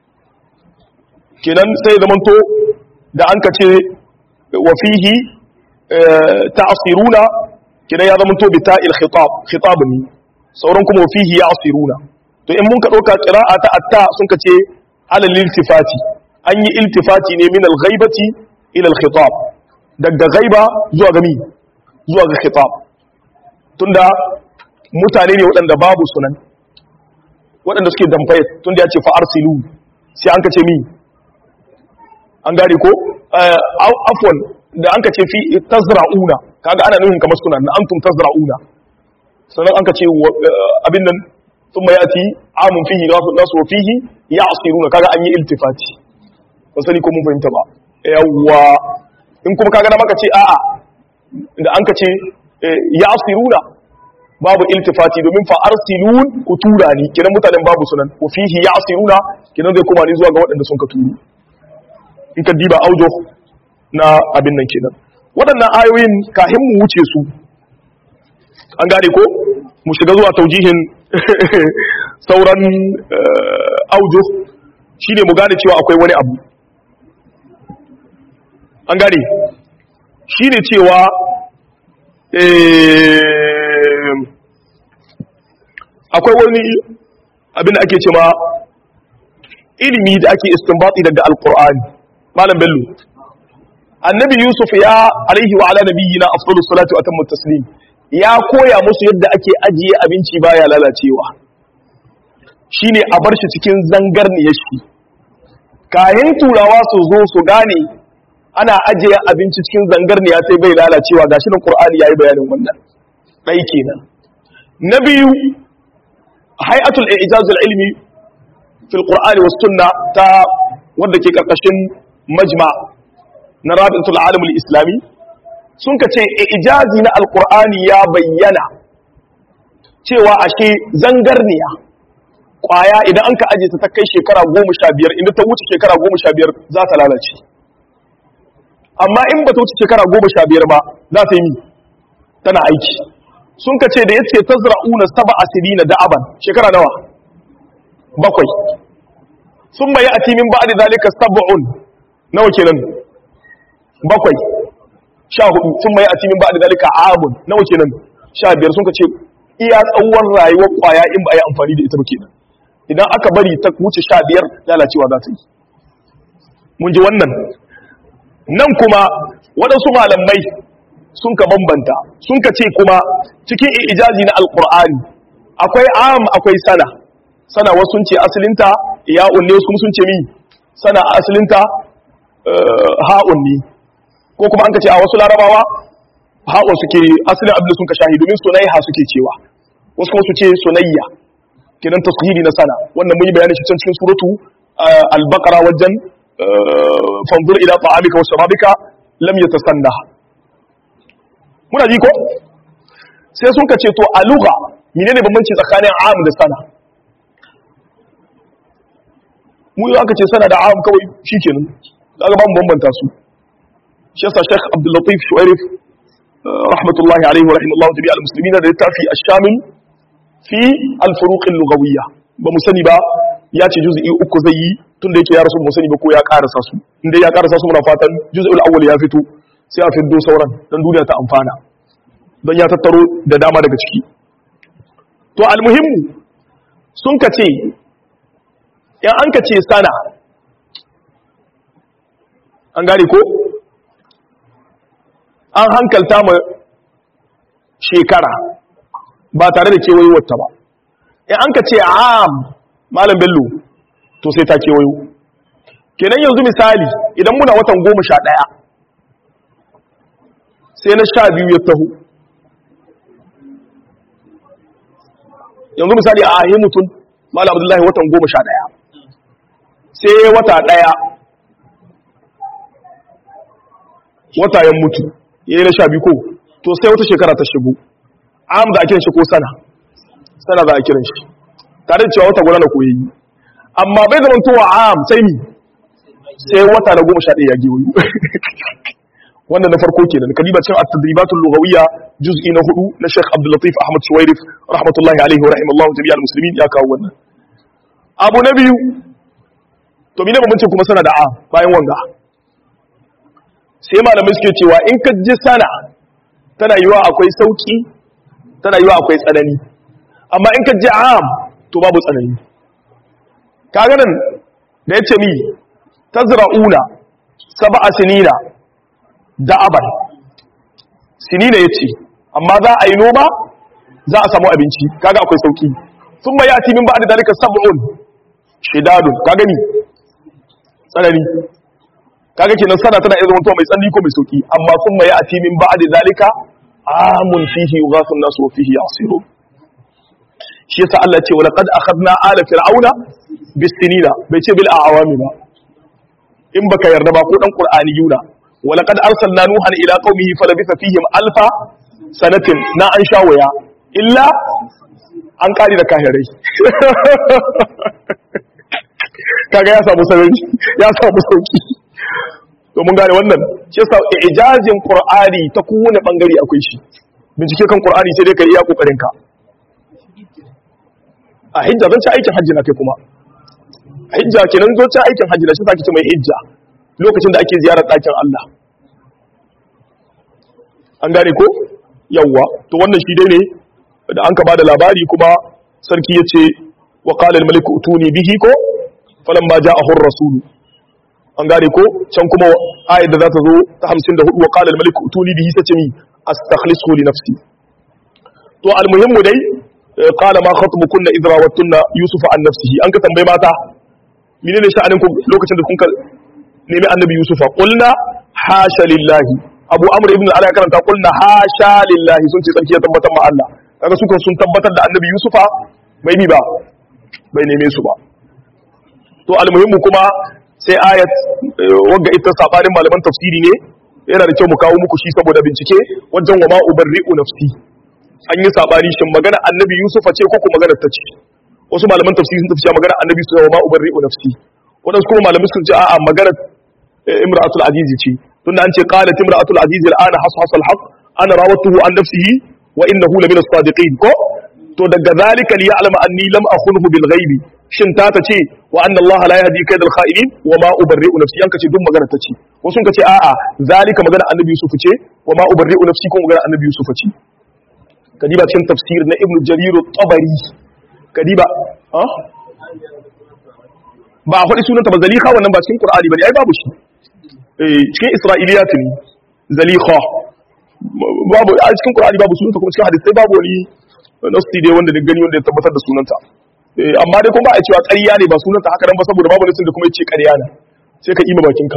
kenan sai zamanto da an ka ce wa fihi ta'siruna kenan ya zamanto bi ta'il khitab khitab ne sauran kuma wa fihi ya'siruna to in mun ka dauka qira'a ta atta sun ka ce alal iltifati an yi iltifati ne min al-ghaibati ila al-khitab daga ghaiba zuwa ga mi zuwa ga khitab tunda mutane ne waɗanda babu sunan waɗanda suke damfaye tunda ya ce fa arsilu sai an ka ce mi an gane ko afwan da an ka ce fi tazra'una kaga ana nufin kamar sunan na antum tazra'una sannan an ka ce abin nan sun mai yati amun fihi nasu wa fihi ya asiruna kaga an yi iltifati ba sani ko mun fahimta ba yawwa in kuma kaga na maka ce a'a da an ka ce ya asiruna babu iltifati domin fa arsilun ku tura ni kiran mutanen babu sunan wa fihi ya asiruna kiran zai koma ni zuwa ga waɗanda sun ka turu in ka diba aujo na abin nan kenan waɗannan ayoyin kahin mu wuce su an gane ko mu shiga zuwa taujihin sauran aujo shine mu gane cewa akwai wani abu an gane shine cewa akwai wani abin da ake cewa ilimi da ake istinbati daga alkur'ani malam bello annabi yusuf ya alaihi wa ala nabiyyina afdalus salatu wa atammu taslim ya koya musu yadda ake ajiye abinci baya lalacewa shine a bar shi cikin zangarniyar shi kayan turawa su zo su gane ana ajiye abinci cikin zangarniya sai bai lalacewa gashi nan qur'ani yayi bayanin wannan dai kenan na biyu hay'atul i'jaz ilmi fil qur'ani was sunna ta wanda ke karkashin majma na rabitul alam islami sun ka ce ijazi na alqur'ani ya bayyana cewa ashe zangarniya kwaya idan an ka aje ta ta kai shekara goma sha biyar inda ta wuce shekara goma sha biyar za ta lalace amma in ba ta wuce shekara goma sha biyar ba za ta yi mi tana aiki sun ka ce da ya ce ta zra'una saba asiri na da'aban shekara nawa bakwai sun bayi a timin ba da zalika saba'un nawa kenan bakwai sha hudu sun bayi a timin ba da zalika amun nawa kenan sha biyar sun ka ce iya tsawon rayuwar kwaya in ba a yi amfani da ita ba kenan idan aka bari ta wuce sha biyar lalacewa za ta yi mun ji wannan nan kuma waɗansu malamai sun ka bambanta sun ka ce kuma cikin ijazi na alƙur'ani akwai am akwai sana sana wasu sun ce asalinta ya'un ne kuma sun ce mi sana asalinta ha'un ne ko kuma an ka ce a wasu larabawa ha'un suke asalin abin da sun ka shahi domin sunaiha suke cewa wasu kuma su ce sunayya kenan tasghiri na sana wannan mun yi bayanin shi can cikin suratu al-baqara wajen fanzur ila ta'amika wa sharabika lam yatasanna muna ji ko sai sun kace to a lugha menene bambanci tsakanin am da sana mu yi aka ce sana da am kawai shikenan kaga ba mu bambanta su shi yasa Sheikh Abdul Latif Shu'airif rahmatullahi alaihi wa rahimallahu tabi'a al-muslimina da littafi ash-shamil fi al-furuq al-lughawiyya ba mu sani ba ya ce juz'i uku zai yi tunda yake ya rasu mu sani ba ko ya karasa su inda ya karasa su muna fatan juz'ul awwal ya fito sai a fiddo sauran dan duniya ta amfana don ya tattaro da dama daga ciki to almuhimmu sun ka ce in an ka ce sana an gane ko an hankalta ma shekara ba tare da kewayowarta ba in an ka ce am malam bello to sai ta kewayo kenan yanzu misali idan muna watan goma sha ɗaya sai na sha biyu ya taho yanzu misali a ahi mutum malam abdullahi watan goma sha ɗaya sai wata ɗaya wata yan mutu ya yi na sha biyu ko to sai wata shekara ta shigo am da a kiran shi ko sana sana za a kiran shi tare da cewa wata guda na koyi amma bai zama towa am sai ni sai wata na goma sha ɗaya ya gewayo wannan na farko kenan kadiba cin at-tadribatul lughawiyya juz'i na hudu na Sheikh Abdul Latif Ahmad Shuwairif rahmatullahi alaihi wa rahimallahu jami'al muslimin ya kawo wannan abu na biyu to mene bambancin kuma sana da a bayan wanga sai malamai suke cewa in ka ji sana tana yiwa akwai sauki tana yiwa akwai tsanani amma in ka ji am to babu tsanani kaga nan da yace mi tazra'una sab'a sinina da'aban sinina yace amma za a yi noma za a samu abinci kaga akwai sauki thumma yati min ba'da dalika sab'un shidadun kaga ni tsanani kaga kenan sana tana iya zama mai tsanani ko mai sauki amma thumma yati min ba'da dalika amun fihi yughasu an-nas wa fihi yasirun shi yasa Allah ce wa laqad akhadna ala fir'auna bisinina bai ce bil a'awami ba in baka yarda ba ko dan qur'ani yuna wa laqad arsalna nuhan ila qaumihi falabitha fihim alfa sanatin na an shawaya illa an kari da kahirai kaga ya samu sarari ya samu sauki to mun gane wannan shi yasa ijazin qur'ani ta kowane bangare akwai shi bincike kan qur'ani sai dai ka iya kokarin ka a hijja zan ci aikin hajji na kai kuma hijja kenan zo ci aikin hajji na shi sake ce mai hijja lokacin da ake ziyarar ɗakin Allah an gane ko yawwa to wannan shi dai ne da an ka bada labari kuma sarki ya ce wa qala al malik utuni bihi ko falamma ja'ahu ar-rasul an gane ko can kuma ayat da za ta zo ta 54 wa qala al malik utuni bihi sace mi astakhlisu li nafsi to almuhimmu dai qala ma khatbukunna idra wattunna yusufa an nafsihi an ka tambaye mata menene sha'anin ku lokacin da kun ka nemi annabi yusufa qulna hasha lillahi abu amr ibn al-ala ya karanta qulna hasha lillahi sun ce tsarki ya tabbatar ma Allah kaga su sun tabbatar da annabi yusufa bai bi ba bai neme su ba to almuhimmu kuma sai ayat wagga ita sabanin malaman tafsiri ne yana da kyau mu kawo muku shi saboda bincike wajen wa ma ubarri'u nafsi an yi sabani shin magana annabi yusufa ce ko kuma magana ta ce wasu malaman tafsiri sun tafi magana annabi su wa ma ubarri'u nafsi wadansu kuma malamin sun ce a'a magana imra'atul aziz ce tunda an ce qalat imra'atul aziz al'ana hashas al-haq ana rawatuhu an nafsihi wa innahu la min as-sadiqin ko to daga zalika li ya'lama anni lam akhunhu bil ghaibi shin ta ta ce wa anna allaha la yahdi kaydal kha'inin wa ma ubarri'u nafsi an kace duk magana ta ce wasu sun kace a'a zalika magana annabi yusuf ce wa ma ubarri'u nafsi ko magana annabi yusuf ce kadiba cikin tafsir na ibnu jarir at-tabari kadiba ha ba a faɗi sunanta ba zalikha wannan ba cikin qur'ani bane ai babu shi eh cikin isra'iliyat ne zalikha babu a cikin qur'ani babu sunanta kuma cikin hadisi babu wani nasti dai wanda da gani wanda ya tabbatar da sunanta amma dai kuma ba a cewa ƙarya ne ba sunanta haka nan ba saboda babu nasin da kuma ya ce ƙarya ne sai ka ima bakinka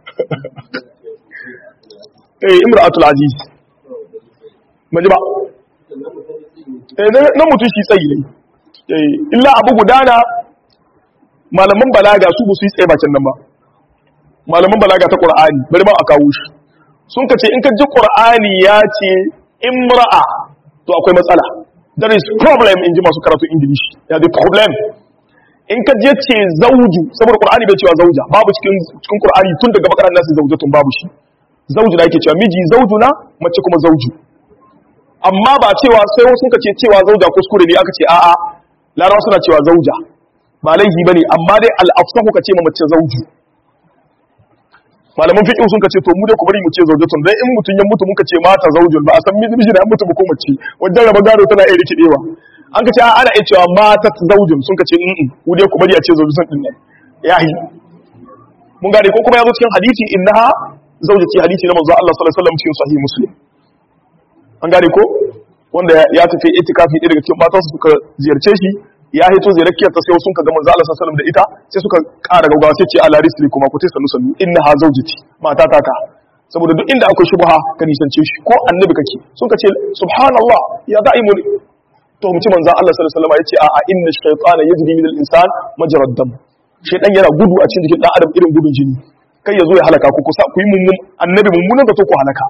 eh imra'atul aziz maji ba eh nan mutum shi tsayi ne eh illa abu gudana malaman balaga su ba su yi tsaye bakin nan ba malaman balaga ta qur'ani bari ma a kawo shi sun ka ce in ka ji qur'ani ya ce imra'a to akwai matsala there is problem in ji masu karatu english ya the problem in ka je ce zauju saboda qur'ani bai cewa zauja babu cikin cikin qur'ani tun daga bakaran nasu zaujatun babu shi zauju na yake cewa miji zauju na mace kuma zauju amma ba cewa sai wasu ka ce cewa zauja kuskure ne aka ce a'a larawa suna cewa zauja ba laifi bane amma dai al-afsahu ka ce ma mace zauju malaman fiqh sun kace to mu dai ku bari mu ce zaujatun dan in mutun ya mutu muka ce mata zaujun ba a san miji da mutu ba ko mace wajen raba gado tana iya rikidewa an kace ana iya cewa mata zaujun sun kace in ku dai ku bari a ce zaujatun din nan yahi mun gane ko kuma yazo cikin hadisi innaha zaujati hadisi na manzo Allah sallallahu alaihi wasallam cikin sahih muslim an gane ko wanda ya tafi itikafi ɗaya daga cikin matansa suka ziyarce shi ya hito ziyarar ta sai sun ka ga manzo Allah sallallahu alaihi da ita sai suka ƙara gaugawa sai ce ala risli kuma ku taysa nusallu innaha zawjati mata ta ta saboda duk inda akwai shubha ka nisance shi ko annabi kake sun ka ce subhanallah ya da'imu to mu ci manzo Allah sallallahu alaihi wasallam yace a inna shaytana yajri min al-insan majra ad-dam shaytan yana gudu a cikin jikin dan adam irin gudun jini kai ya zo ya halaka ku kusa ku yi mummun annabi mummunan da to ku halaka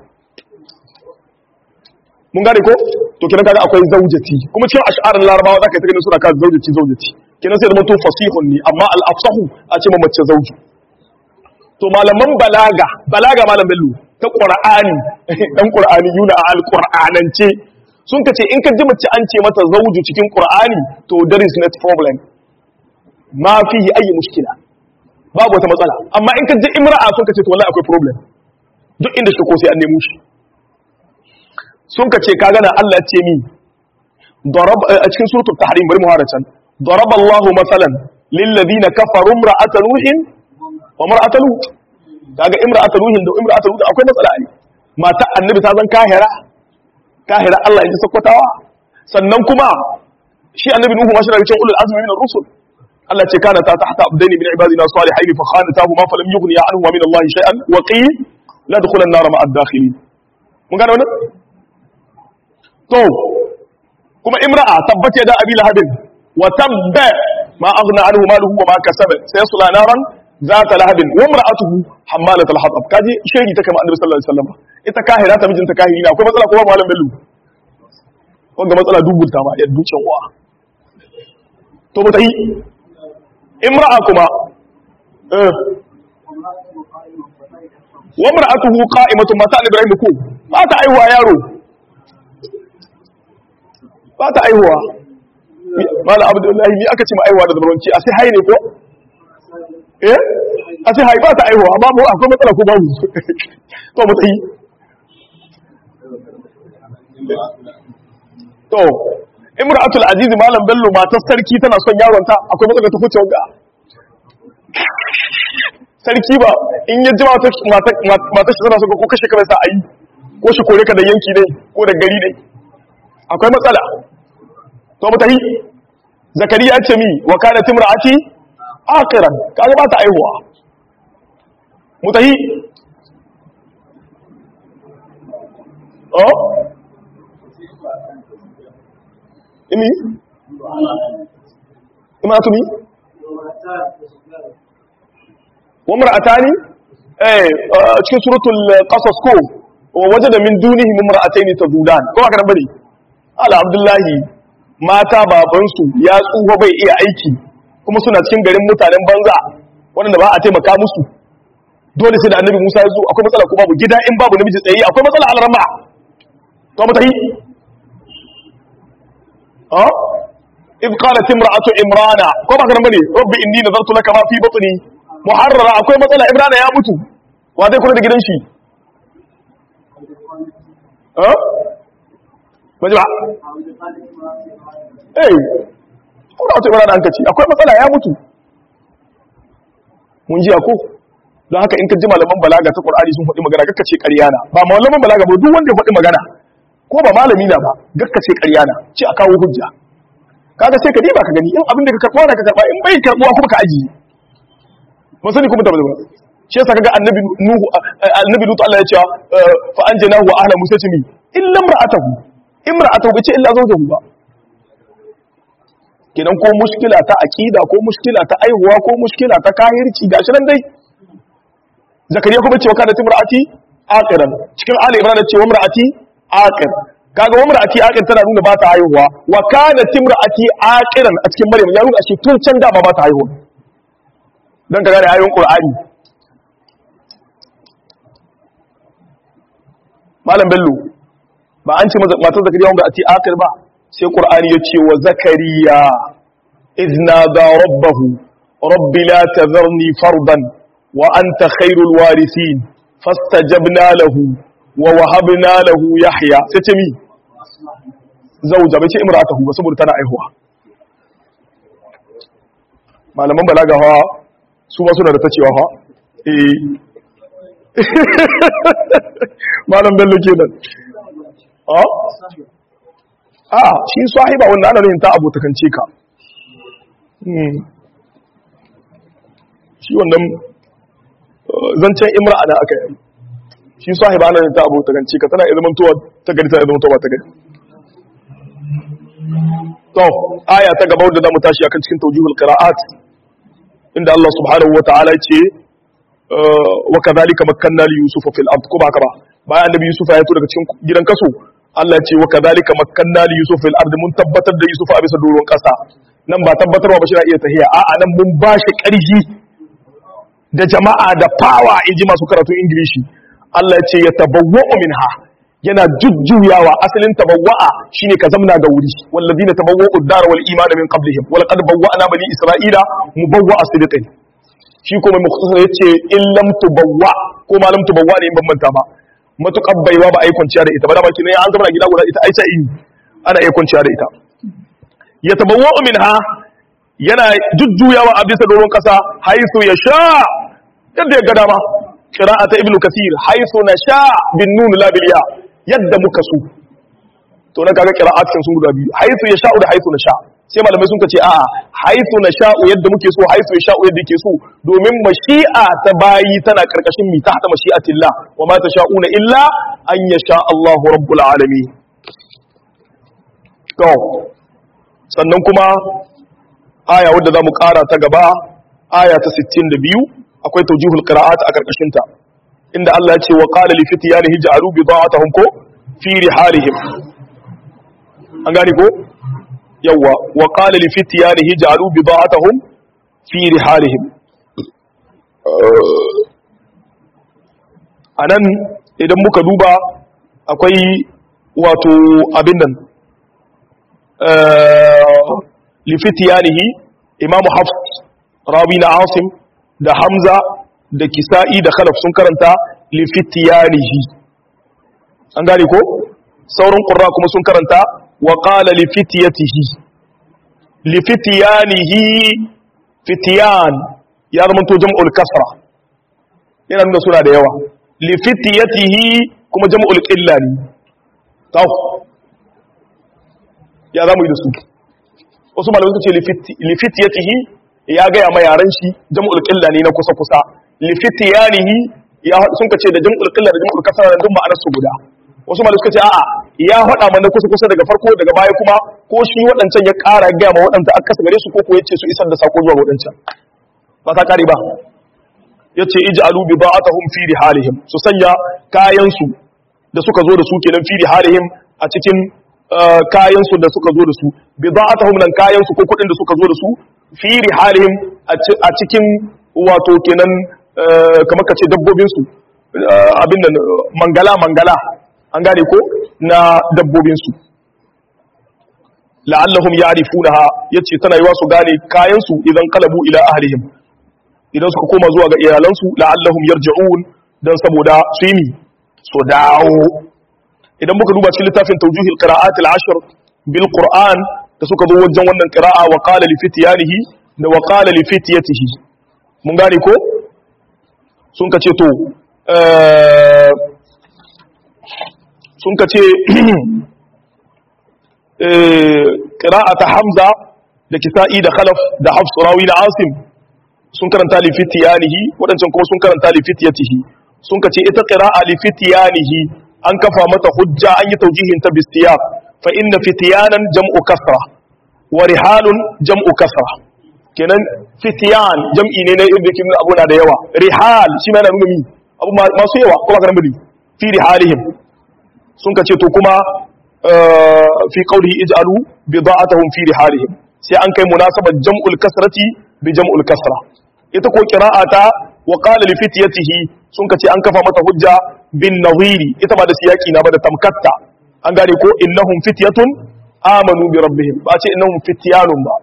mun gane ko to kenan kaga akwai zaujati kuma cikin ash'arin larabawa zaka yi ta ganin suna ka zaujati zaujati kenan sai da mutum fasihun ne amma al-afsahu a ce mace zauju to malaman balaga balaga malam bello ta qur'ani dan qur'ani yuna a al-qur'anance sun kace in ka ji mace an ce mata zauju cikin qur'ani to there is not problem ma fihi ayi mushkila babu wata matsala amma in ka ji imra'a sun kace to wallahi akwai problem duk inda shi ko sai an nemo shi sun ka ce kaga na Allah ce mi a cikin suratul tahrim bari mu hada can daraba Allahu masalan lil ladina kafaru imra'at nuhin wa imra'at lut kaga imra'at nuhin da imra'at lut akwai matsala ne mata annabi ta zan kahira kahira Allah ya ji sakwatawa sannan kuma shi annabi nuhu ma shi daga cikin ulul azmi min ar-rusul Allah ce kana ta tahta abdaini min ibadina salihin fa khanatahu ma falam yughni anhu min Allah shay'an wa qil la dukhulan nar ma'a ad-dakhilin mun gane wannan to kuma imra'a tabbat da abi lahabin wa tabba ma aghna anhu maluhu wa ma kasaba sayasla naran zata lahabin wa imra'atuhu hammalat al-hatab kaji shiri ta kama annabi sallallahu alaihi wasallam ita kahira ta mijinta kahiri ne akwai matsala ko ba malam bello wanda matsala dubulta ma ya ducin uwa to ba ta yi imra'a kuma eh wa imra'atuhu qa'imatun mata ibrahim ko ba ta aiwa yaro ba ta aihuwa mala abdullahi ni aka ce ma aihuwa da zabaranci a sai hai ne ko eh a sai hai ba ta aihuwa amma mu akwai matsala ko babu to mu tsayi to imra'atul aziz malam bello matar sarki tana son yaron ta akwai matsala ta kuce wanga sarki ba in ya ji matar matar shi tana son ko kashe ka sa ayi ko shi kore ka da yanki ne ko da gari ne akwai matsala to mu tahi zakariya ce mi wa kanat imraati akiran kaga ba ta aihuwa mu tahi oh imi imratu mi wa mar'atani eh cikin suratul qasas ko wa wajada min dunihim imra'atayn tadudan ko haka nan bane ala abdullahi mata babansu ya tsufa bai iya aiki kuma suna cikin garin mutanen banza wanda ba a taimaka musu dole sai da annabi Musa ya zo akwai matsala ko babu gida in babu namiji tsaye akwai matsala alarma to mu tahi ha إذ قالت امرأة إمرانا كما كان بني ربي إني نظرت لك ما في بطني محررة أكوي مثلا إمرانا يا متو وهذا يكون لك شيء ها مجمع eh ko da wata ibara an kace akwai matsala ya mutu mun ji ko don haka in ka ji malaman balaga ta Qur'ani sun faɗi magana gakka ce ƙarya na ba malaman balaga ba duk wanda ya faɗi magana ko ba malami na ba gakka ce ƙarya na ce a kawo hujja kaga sai ka diba ka gani in abin da ka karɓa da ka karɓa in bai karɓuwa kuma ka ajiye mun sani kuma tabbata ba shi yasa kaga annabi nuhu annabi lutu Allah ya ce fa anjaynahu wa ahla musa timi illa imra'atahu imra'atahu bace illa zawjahu ba kenan ko mushkila ta aqida ko mushkila ta aihuwa ko mushkila ta kahirci gashi nan dai zakariya kuma ce wa kana timra'ati aqiran cikin ali imran ce wa imra'ati aqir kaga wa imra'ati aqir tana nuna ba ta haihuwa wa kana timra'ati aqiran a cikin maryam ya nuna shi tun can da ba ta haihuwa dan kaga da ayoyin qur'ani malam bello ba an ce matar zakariya wanda a ti akir ba sai qur'ani ya ce wa zakariya izna da rabbahu rabbi la tazarni fardan wa anta khairul warisin fastajabna lahu wa wahabna lahu yahya sai ce mi zauja bai ce imra'atahu ba saboda tana aihuwa malaman balaga hawa su ma suna da ta cewa ha eh malam bello kenan a a shi sahiba wanda ana yin ta abotakance ka shi wannan zancen imra'a da aka yi shi sahiba ana yin ta abotakance ka tana izinin tuwa ta gari tana izinin tuwa ta gari to aya ta gaba wadda za mu tashi akan cikin taujihul qira'at inda Allah subhanahu wa ta'ala ce wa kadhalika makkanna li yusufa fil ard ko ba haka ba bayan annabi yusuf ya fito daga cikin gidan kaso Allah ya ce wa kadhalika makkanna li yusufa fil ard mun tabbatar da yusuf a bisa doron kasa nan ba tabbatarwa ba shi na iya tahiya a'a nan mun ba shi ƙarfi da jama'a da power inji masu karatun ingilishi Allah ya ce ya tabawwa'u minha yana jujjuyawa asalin tabawwa'a shine ka zamna da wuri wallazina tabawwa'u ad-dar wal iman min qablihim wa laqad bawwa'na bani isra'ila mubawwa'a sidqin shi kuma mukhtasar yace in lam tubawwa ko ma lam tubawwa ne in ban manta ba matukar baiwa ba a yi kwanciya da ita ba da baki ne an zama gida guda ita ai sai ana iya kwanciya da ita ya tabawwa minha yana jujjuyawa a bisa doron kasa haisu ya sha yadda ya ga dama qira'ata ibnu kasir haisu na sha bin nun la bil ya yadda muka so to na kaga qira'at kan sun guda biyu haisu ya sha'u da haisu na sha sai malamai sun ce a'a haisu na sha'u yadda muke so haisu ya sha'u yadda yake so domin mashi'a ta bayi tana karkashin mi ta hada mashi'atillah wa ma tasha'una illa an yasha Allahu rabbul alamin to sannan kuma aya wadda zamu kara ta gaba aya ta 62 akwai tawjihul qira'at a karkashin ta inda Allah ya ce wa qala li fityanihi ja'alu bida'atahum ko fi rihalihim an gane ko yawa wa qala li fityanihi ja'alu bida'atahum fi rihalihim anan idan muka duba akwai wato abin nan li fityanihi imamu hafs rawi na asim da hamza da kisa'i da khalaf sun karanta li fityanihi an gane ko sauran qurra kuma sun karanta wa qala li fityatihi li fityanihi fityan ya zama to jam'ul kasra yana nuna suna da yawa li fityatihi kuma jam'ul qilla ne taw ya zamu yi da su wasu malamai suka ce lifitiyatihi ya gaya ma yaran shi jam'ul qilla ne na kusa kusa lifitiyanihi ya sun ka ce da jam'ul qilla da jam'ul kasra da duk ma'anar su guda wasu malamai suka ce a'a ya faɗa mana kusa kusa daga farko daga baya kuma ko shi waɗancan ya ƙara gaya ma waɗanda aka kasa gare su ko ko yace su isar da sako zuwa waɗancan ba ta kare ba yace ij'alu bida'atahum fi rihalihim su sanya kayan su da suka zo da su kenan fi rihalihim a cikin kayan su da suka zo da su bida'atahum nan kayan su ko kudin da suka zo da su fi rihalihim a cikin wato kenan kamar kace dabbobin su abin nan mangala mangala an gane ko na dabbobin su la'allahum ya'rifunaha yace tana yiwa su gane kayan su idan qalabu ila ahlihim idan suka koma zuwa ga iyalansu la'allahum yarji'un dan saboda su yi su dawo idan muka duba cikin littafin tawjuhil qira'at al-ashr bil qur'an da suka zo wajen wannan qira'a wa qala li fityanihi da wa qala li fityatihi mun gane ko sun kace to sun kace qira'ata hamza da kisa'i da khalaf da hafs rawi da asim sun karanta li fityanihi wadancan kuma sun karanta li fityatihi sun kace ita qira'a li fityanihi an kafa mata hujja an yi taujihin ta bistiyab fa inna fityanan jam'u kasra wa rihalun jam'u kasra kenan fityan jam'i ne na yadda kin abu na da yawa rihal shi ma yana nuna mi abu masu yawa kuma kana mudi fi rihalihim sun kace to kuma fi qawlihi ij'alu bida'atahum fi rihalihim sai an kai munasabar jam'ul kasrati bi jam'ul kasra ita ko qira'ata wa qala li fityatihi sun kace an kafa mata hujja bin nawiri ita ba da siyaki na ba da tamkatta an gane ko innahum fityatun amanu bi rabbihim ba ce innahum fityanun ba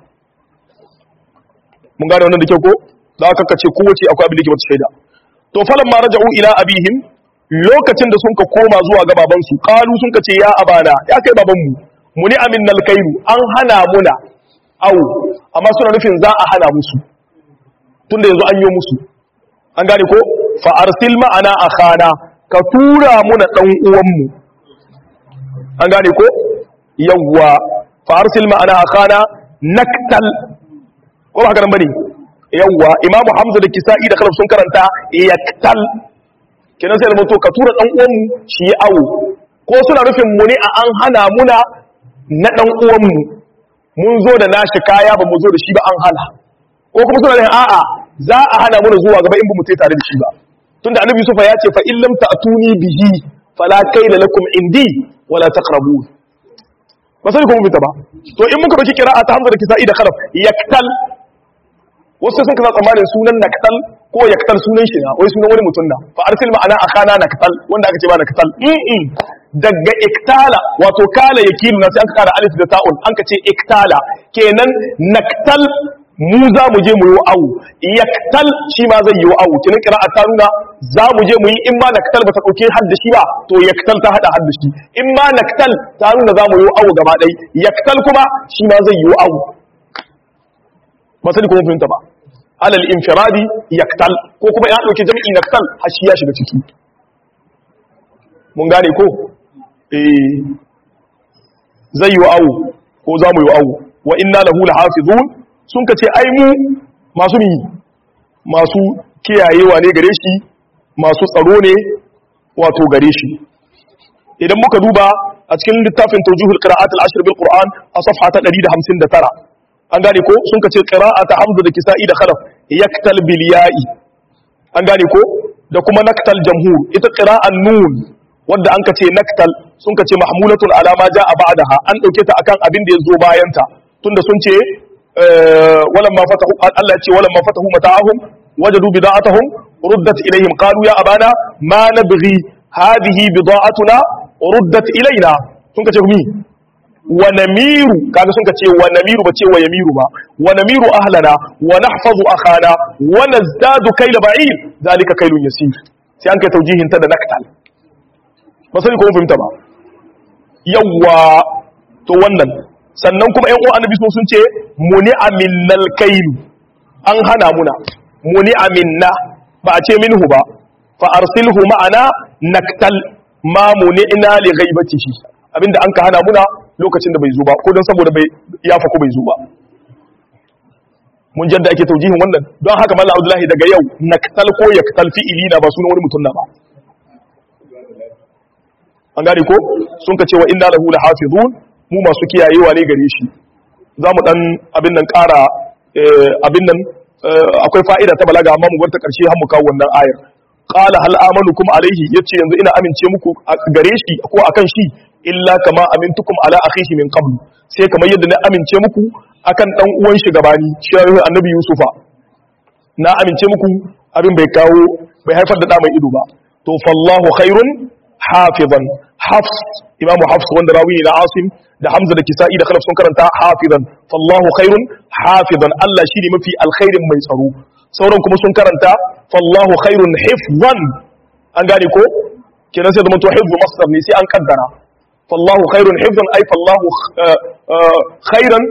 mun gane wannan da kyau ko da aka kace kowace akwai abin da ke wata shaida to falan ma raja'u ila abihim lokacin da sun ka koma zuwa ga baban su qalu sun kace ya abana ya kai baban mu muni amin nal kairu an hana muna au amma suna nufin za a hana musu tunda yanzu an yi musu an gane ko fa arsil ma'ana akhana ka tura muna dan uwanmu an gane ko yawwa fa arsil ma'ana akhana naktal ko ba karan bane yawwa imam hamza da kisa'i da khalaf sun karanta yaktal kenan sai da to ka tura dan uwanmu shi ya awo ko suna nufin mu ne a an hana muna na dan uwanmu mun zo da nashi kaya ba mu zo da shi ba an hana ko kuma suna nufin a'a za a hana muna zuwa gaba in ba mu tai tare da shi ba tunda annabi Yusufa ya ce fa in lam ta'tuni bihi fala kayla lakum indi wala taqrabun ba sai kuma fita ba to in muka baki kira'a ta Hamza da Kisa'i da Khalaf yaktal wasu sun kaza tsammanin sunan naktal ko yaktal sunan shi na wai sunan wani mutum na fa arsil ma'ana akhana naktal wanda aka ce ba naktal mm daga iktala wato kala yakilu na sai an kara alif da ta'un an ka ce iktala kenan naktal mu za mu je mu yi awu yaktal shi ma zai yi awu kinin kira ta nuna za mu je mu yi in ma naktal ba ta ɗauke hadda shi ba to yaktal ta hada hadda shi in ma naktal ta nuna za mu yi awu gaba ɗai yaktal kuma shi ma zai yi awu ba sani kuma fahimta ba alal infiradi yaktal ko kuma ya ɗauke jami'i naktal har shi ya shiga ciki mun gane ko eh zai yi awu ko za mu yi awu wa inna lahu lahafizun sun ka ce ai mu masu mi masu kiyayewa ne gare shi masu tsaro ne wato gare shi idan muka duba a cikin littafin tawjihul qira'at al-ashr bil qur'an a safha ta 159 an gane ko sun ka ce qira'ata hamza da kisa'i da khalaf yaktal bil ya'i an gane ko da kuma naktal jamhur ita qira'an nun wanda an ka ce naktal sun ka ce mahmulatun ala ma ja'a ba'daha an dauke ta akan abin da ya zo bayan ta tunda sun ce ولما فتحوا الله يقول ولما فتحوا متاعهم وجدوا بضاعتهم ردت إليهم قالوا يا أبانا ما نبغي هذه بضاعتنا ردت إلينا سنك تغمي ونمير كذا سنك تي ونمير بتي ويمير ما ونمير أهلنا ونحفظ أخانا ونزداد كيل بعير ذلك كيل يسير سيانك توجيه انت نكتل بس لكم فهمت ba yawa to wannan sannan kuma ‘yan uwa annabi sun ce muni aminnal kailu an hana muna muni aminna ba a ce minhu ba fa arsilhu ma'ana naktal ma muni ina li ghaibatihi abinda an ka hana muna lokacin da bai zo ba ko don saboda bai ya fa ko bai zo ba mun jadda ake taujihin wannan don haka mallam abdullahi daga yau naktal ko yaktal fi'ili na ba sunan wani mutum na ba an gane ko sun ka cewa inna lahu lahafizun mu masu kiyayewa ne gare shi za mu dan abin nan ƙara abin nan akwai fa'ida ta balaga amma mu bar ta ƙarshe har mu kawo wannan ayar qala hal amanukum alaihi yace yanzu ina amince muku gare shi ko akan shi illa kama amintukum ala akhihi min qabl sai kamar yadda na amince muku akan dan uwan shi gabani shi annabi yusufa na amince muku abin bai kawo bai haifar da da mai ido ba to fallahu khairun hafizan hafs imamu hafs wanda rawi ne na asim da hamza da kisa'i da khalaf sun karanta hafizan fallahu khairun hafizan Allah shine mafi alkhairin mai tsaro sauran kuma sun karanta fallahu khairun hifzan an gane ko kenan sai da mutu hifzu masdar ne sai an kaddara fallahu khairun hifzan ay fallahu khairan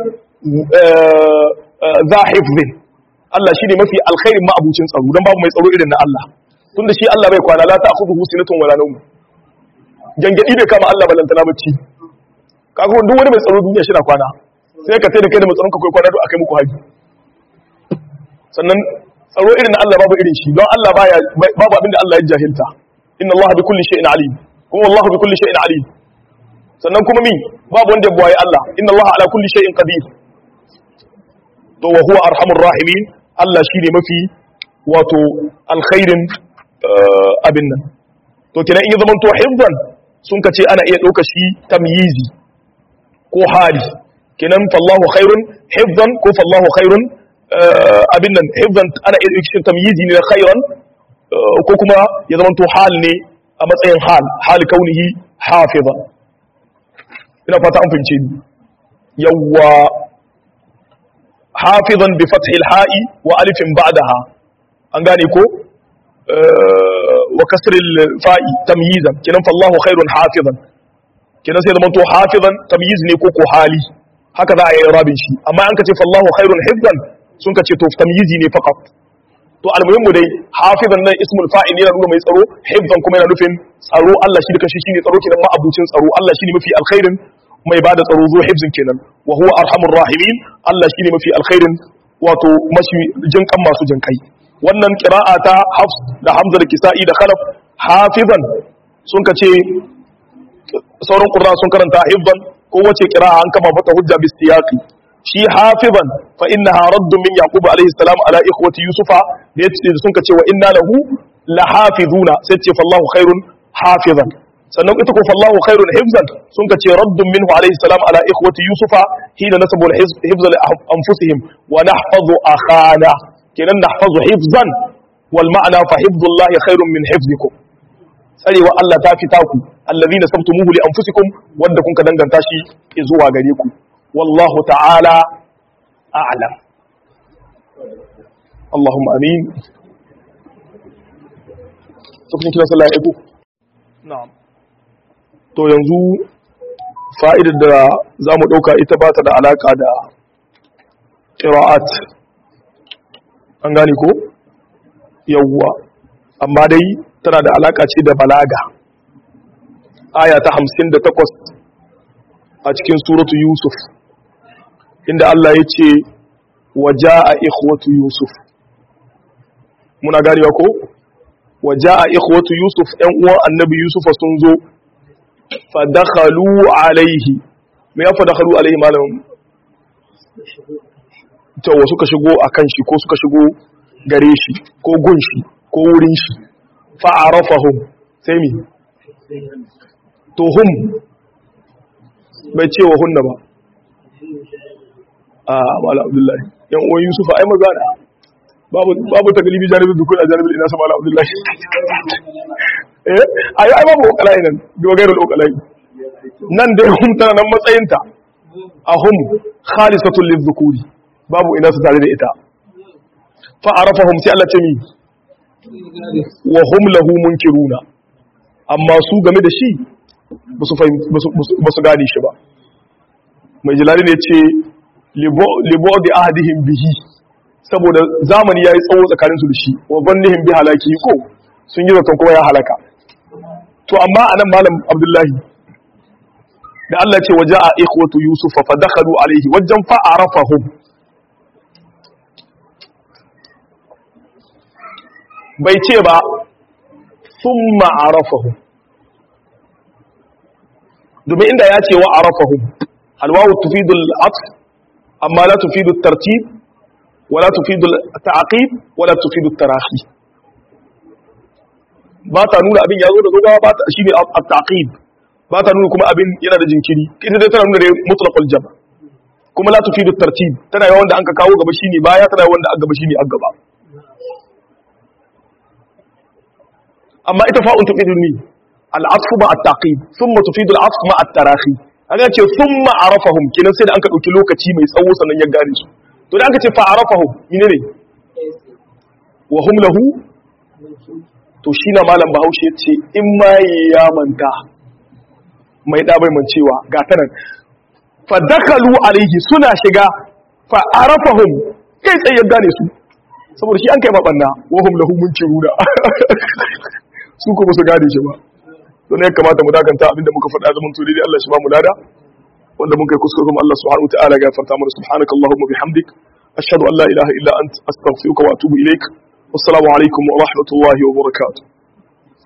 za hifzin Allah shine mafi alkhairin ma'abucin tsaro dan babu mai tsaro irin na Allah tunda shi Allah bai kwana la ta'khudhuhu sinatun wala nawm gangadi bai kama Allah balantana bacci kaga duk wani mai tsaro duniya shi na kwana sai ka sai da kai da matsaron ka kai kwana duk akai muku haji sannan tsaro irin na Allah babu irin shi don Allah baya babu abin da Allah ya jahilta inna Allah bi kulli shay'in alim kuma Allah bi kulli shay'in alim sannan kuma mi babu wanda ya buwaye Allah inna Allah ala kulli shay'in qadir to wa huwa arhamur rahimin Allah shine mafi wato alkhairin abin nan to kenan in ya zama to hifdan sun ka ce ana iya ɗauka shi tamyizi ko hali kenan fallahu khairun hifdan ko fallahu khairun abin nan hifdan ana iya ɗauka shi tamyizi ne na khairan ko kuma ya zama to hal ne a matsayin hal hal kaunihi hafizan ina fata an fahimce ni yawwa hafizan bi fathil ha'i wa alifin ba'daha an gane ko wa kasril fa'i tamyizan kinan fallahu khairun hafizan kinan sai zamanto hafizan tamyiz ne ko ko hali haka za a yi rabin shi amma an kace fallahu khairun hifzan sun kace to tamyizi ne faqat to almuhimmu dai hafizan nan ismul fa'il yana nuna mai tsaro hifzan kuma yana nufin tsaro Allah shi da kanshi shine tsaro kenan ma abucin tsaro Allah shine mafi alkhairin mai bada tsaro zo hifzin kenan wa huwa arhamur rahimin Allah shine mafi alkhairin wato mashi jinkan masu jinkai wannan kira'a ta hafs da hamza da kisa'i da khalaf hafizan sun ka ce sauran ƙurra sun karanta hifzan ko wace kira'a an kama mata hujja bis siyaqi shi hafizan fa innaha raddun min yaqub alayhi salam ala ikhwati yusufa da yace sun ka ce wa inna lahu la hafizuna sai ce fallahu khairun hafizan sannan ita ko fallahu khairun hifzan sun ka ce raddun minhu alayhi salam ala ikhwati yusufa hina nasabu al-hifz li anfusihim wa nahfazu akhana kenan nahfazu hifzan wal ma'ana fa hifzullahi khairun min hifzikum tsarewa Allah ta fita ku allazina sabtumuhu li anfusikum wanda kun ka danganta shi zuwa gare ku wallahu ta'ala a'lam Allahumma amin to kun kira sallah ya na'am to yanzu fa'idar da zamu dauka ita ba ta da alaka da qira'at an gane ko yawwa amma dai tana da alaka ce da balaga aya ta hamsin da takwas a cikin suratu yusuf inda Allah ya ce waja a ikhwatu yusuf muna ganewa ko waja a ikhwatu yusuf ‘yan uwan annabi yusufa sun zo fadakhalu alaihi me ya fadakhalu alaihi malamin cewa suka shigo a kan shi ko suka shigo gare shi ko gun shi ko wurin shi fa'arafahum sai mi to hum bai ce wa hunna ba a mala abdullahi yan uwan yusufa ai maza da babu ta galibi janibin dukkan a janibin ina sama mala abdullahi eh ai ai babu okalai nan biwa gairar okalai nan dai hum tana nan matsayinta a hum khalisatul lizzukuri babu ina su tare da ita fa'arafahum sai Allah ce mi wa hum lahu munkiruna amma su game da shi ba su gane shi ba mai jilali ne ce libo da ahadihim bihi saboda zamani ya yi tsawo tsakaninsu da shi wa bannihim bi halaki ko sun yi zaton kuma ya halaka to amma a nan malam abdullahi da Allah ce waje a ikhwatu yusuf fa dakhalu alaihi wajen fa arafahum bai ce ba thumma arafahum domin inda ya ce wa arafahum alwawu tufidu al-atf amma la tufidu at-tartib wala tufidu at-ta'qib wala tufidu at-tarahi ba ta nuna abin ya zo da zogawa ba ta shine at-ta'qib ba ta nuna kuma abin yana da jinkiri ita dai tana nuna da mutlaqul jam kuma la tufidu at-tartib tana yawan da an ka kawo gaba shine baya tana yawan da an gaba shine an gaba amma ita fa'un tufidu ni al-atfu ma at-taqib thumma tufidu al-atf ma at-tarahi an ce thumma arafahum kinan sai da an ka dauki lokaci mai tsawo sannan ya gane su to da aka ce fa arafahum menene wa hum lahu to shi na malam bahaushe ya ce in ma ya manta mai ɗa bai mancewa ga ta nan fadakalu alaihi suna shiga fa arafahum kai tsaye ya gane su saboda shi an kai maɓanna wahum lahu munkiruna su kuma su gane shi ba don ya kamata mu dakanta abinda muka faɗa zaman to dai Allah shi ba mu lada wanda mun kai kuskure kuma Allah subhanahu wa ta'ala ya farta mana subhanakallahumma bihamdik ashhadu an la ilaha illa ant astaghfiruka wa atubu ilaik wassalamu alaikum wa rahmatullahi wa barakatuh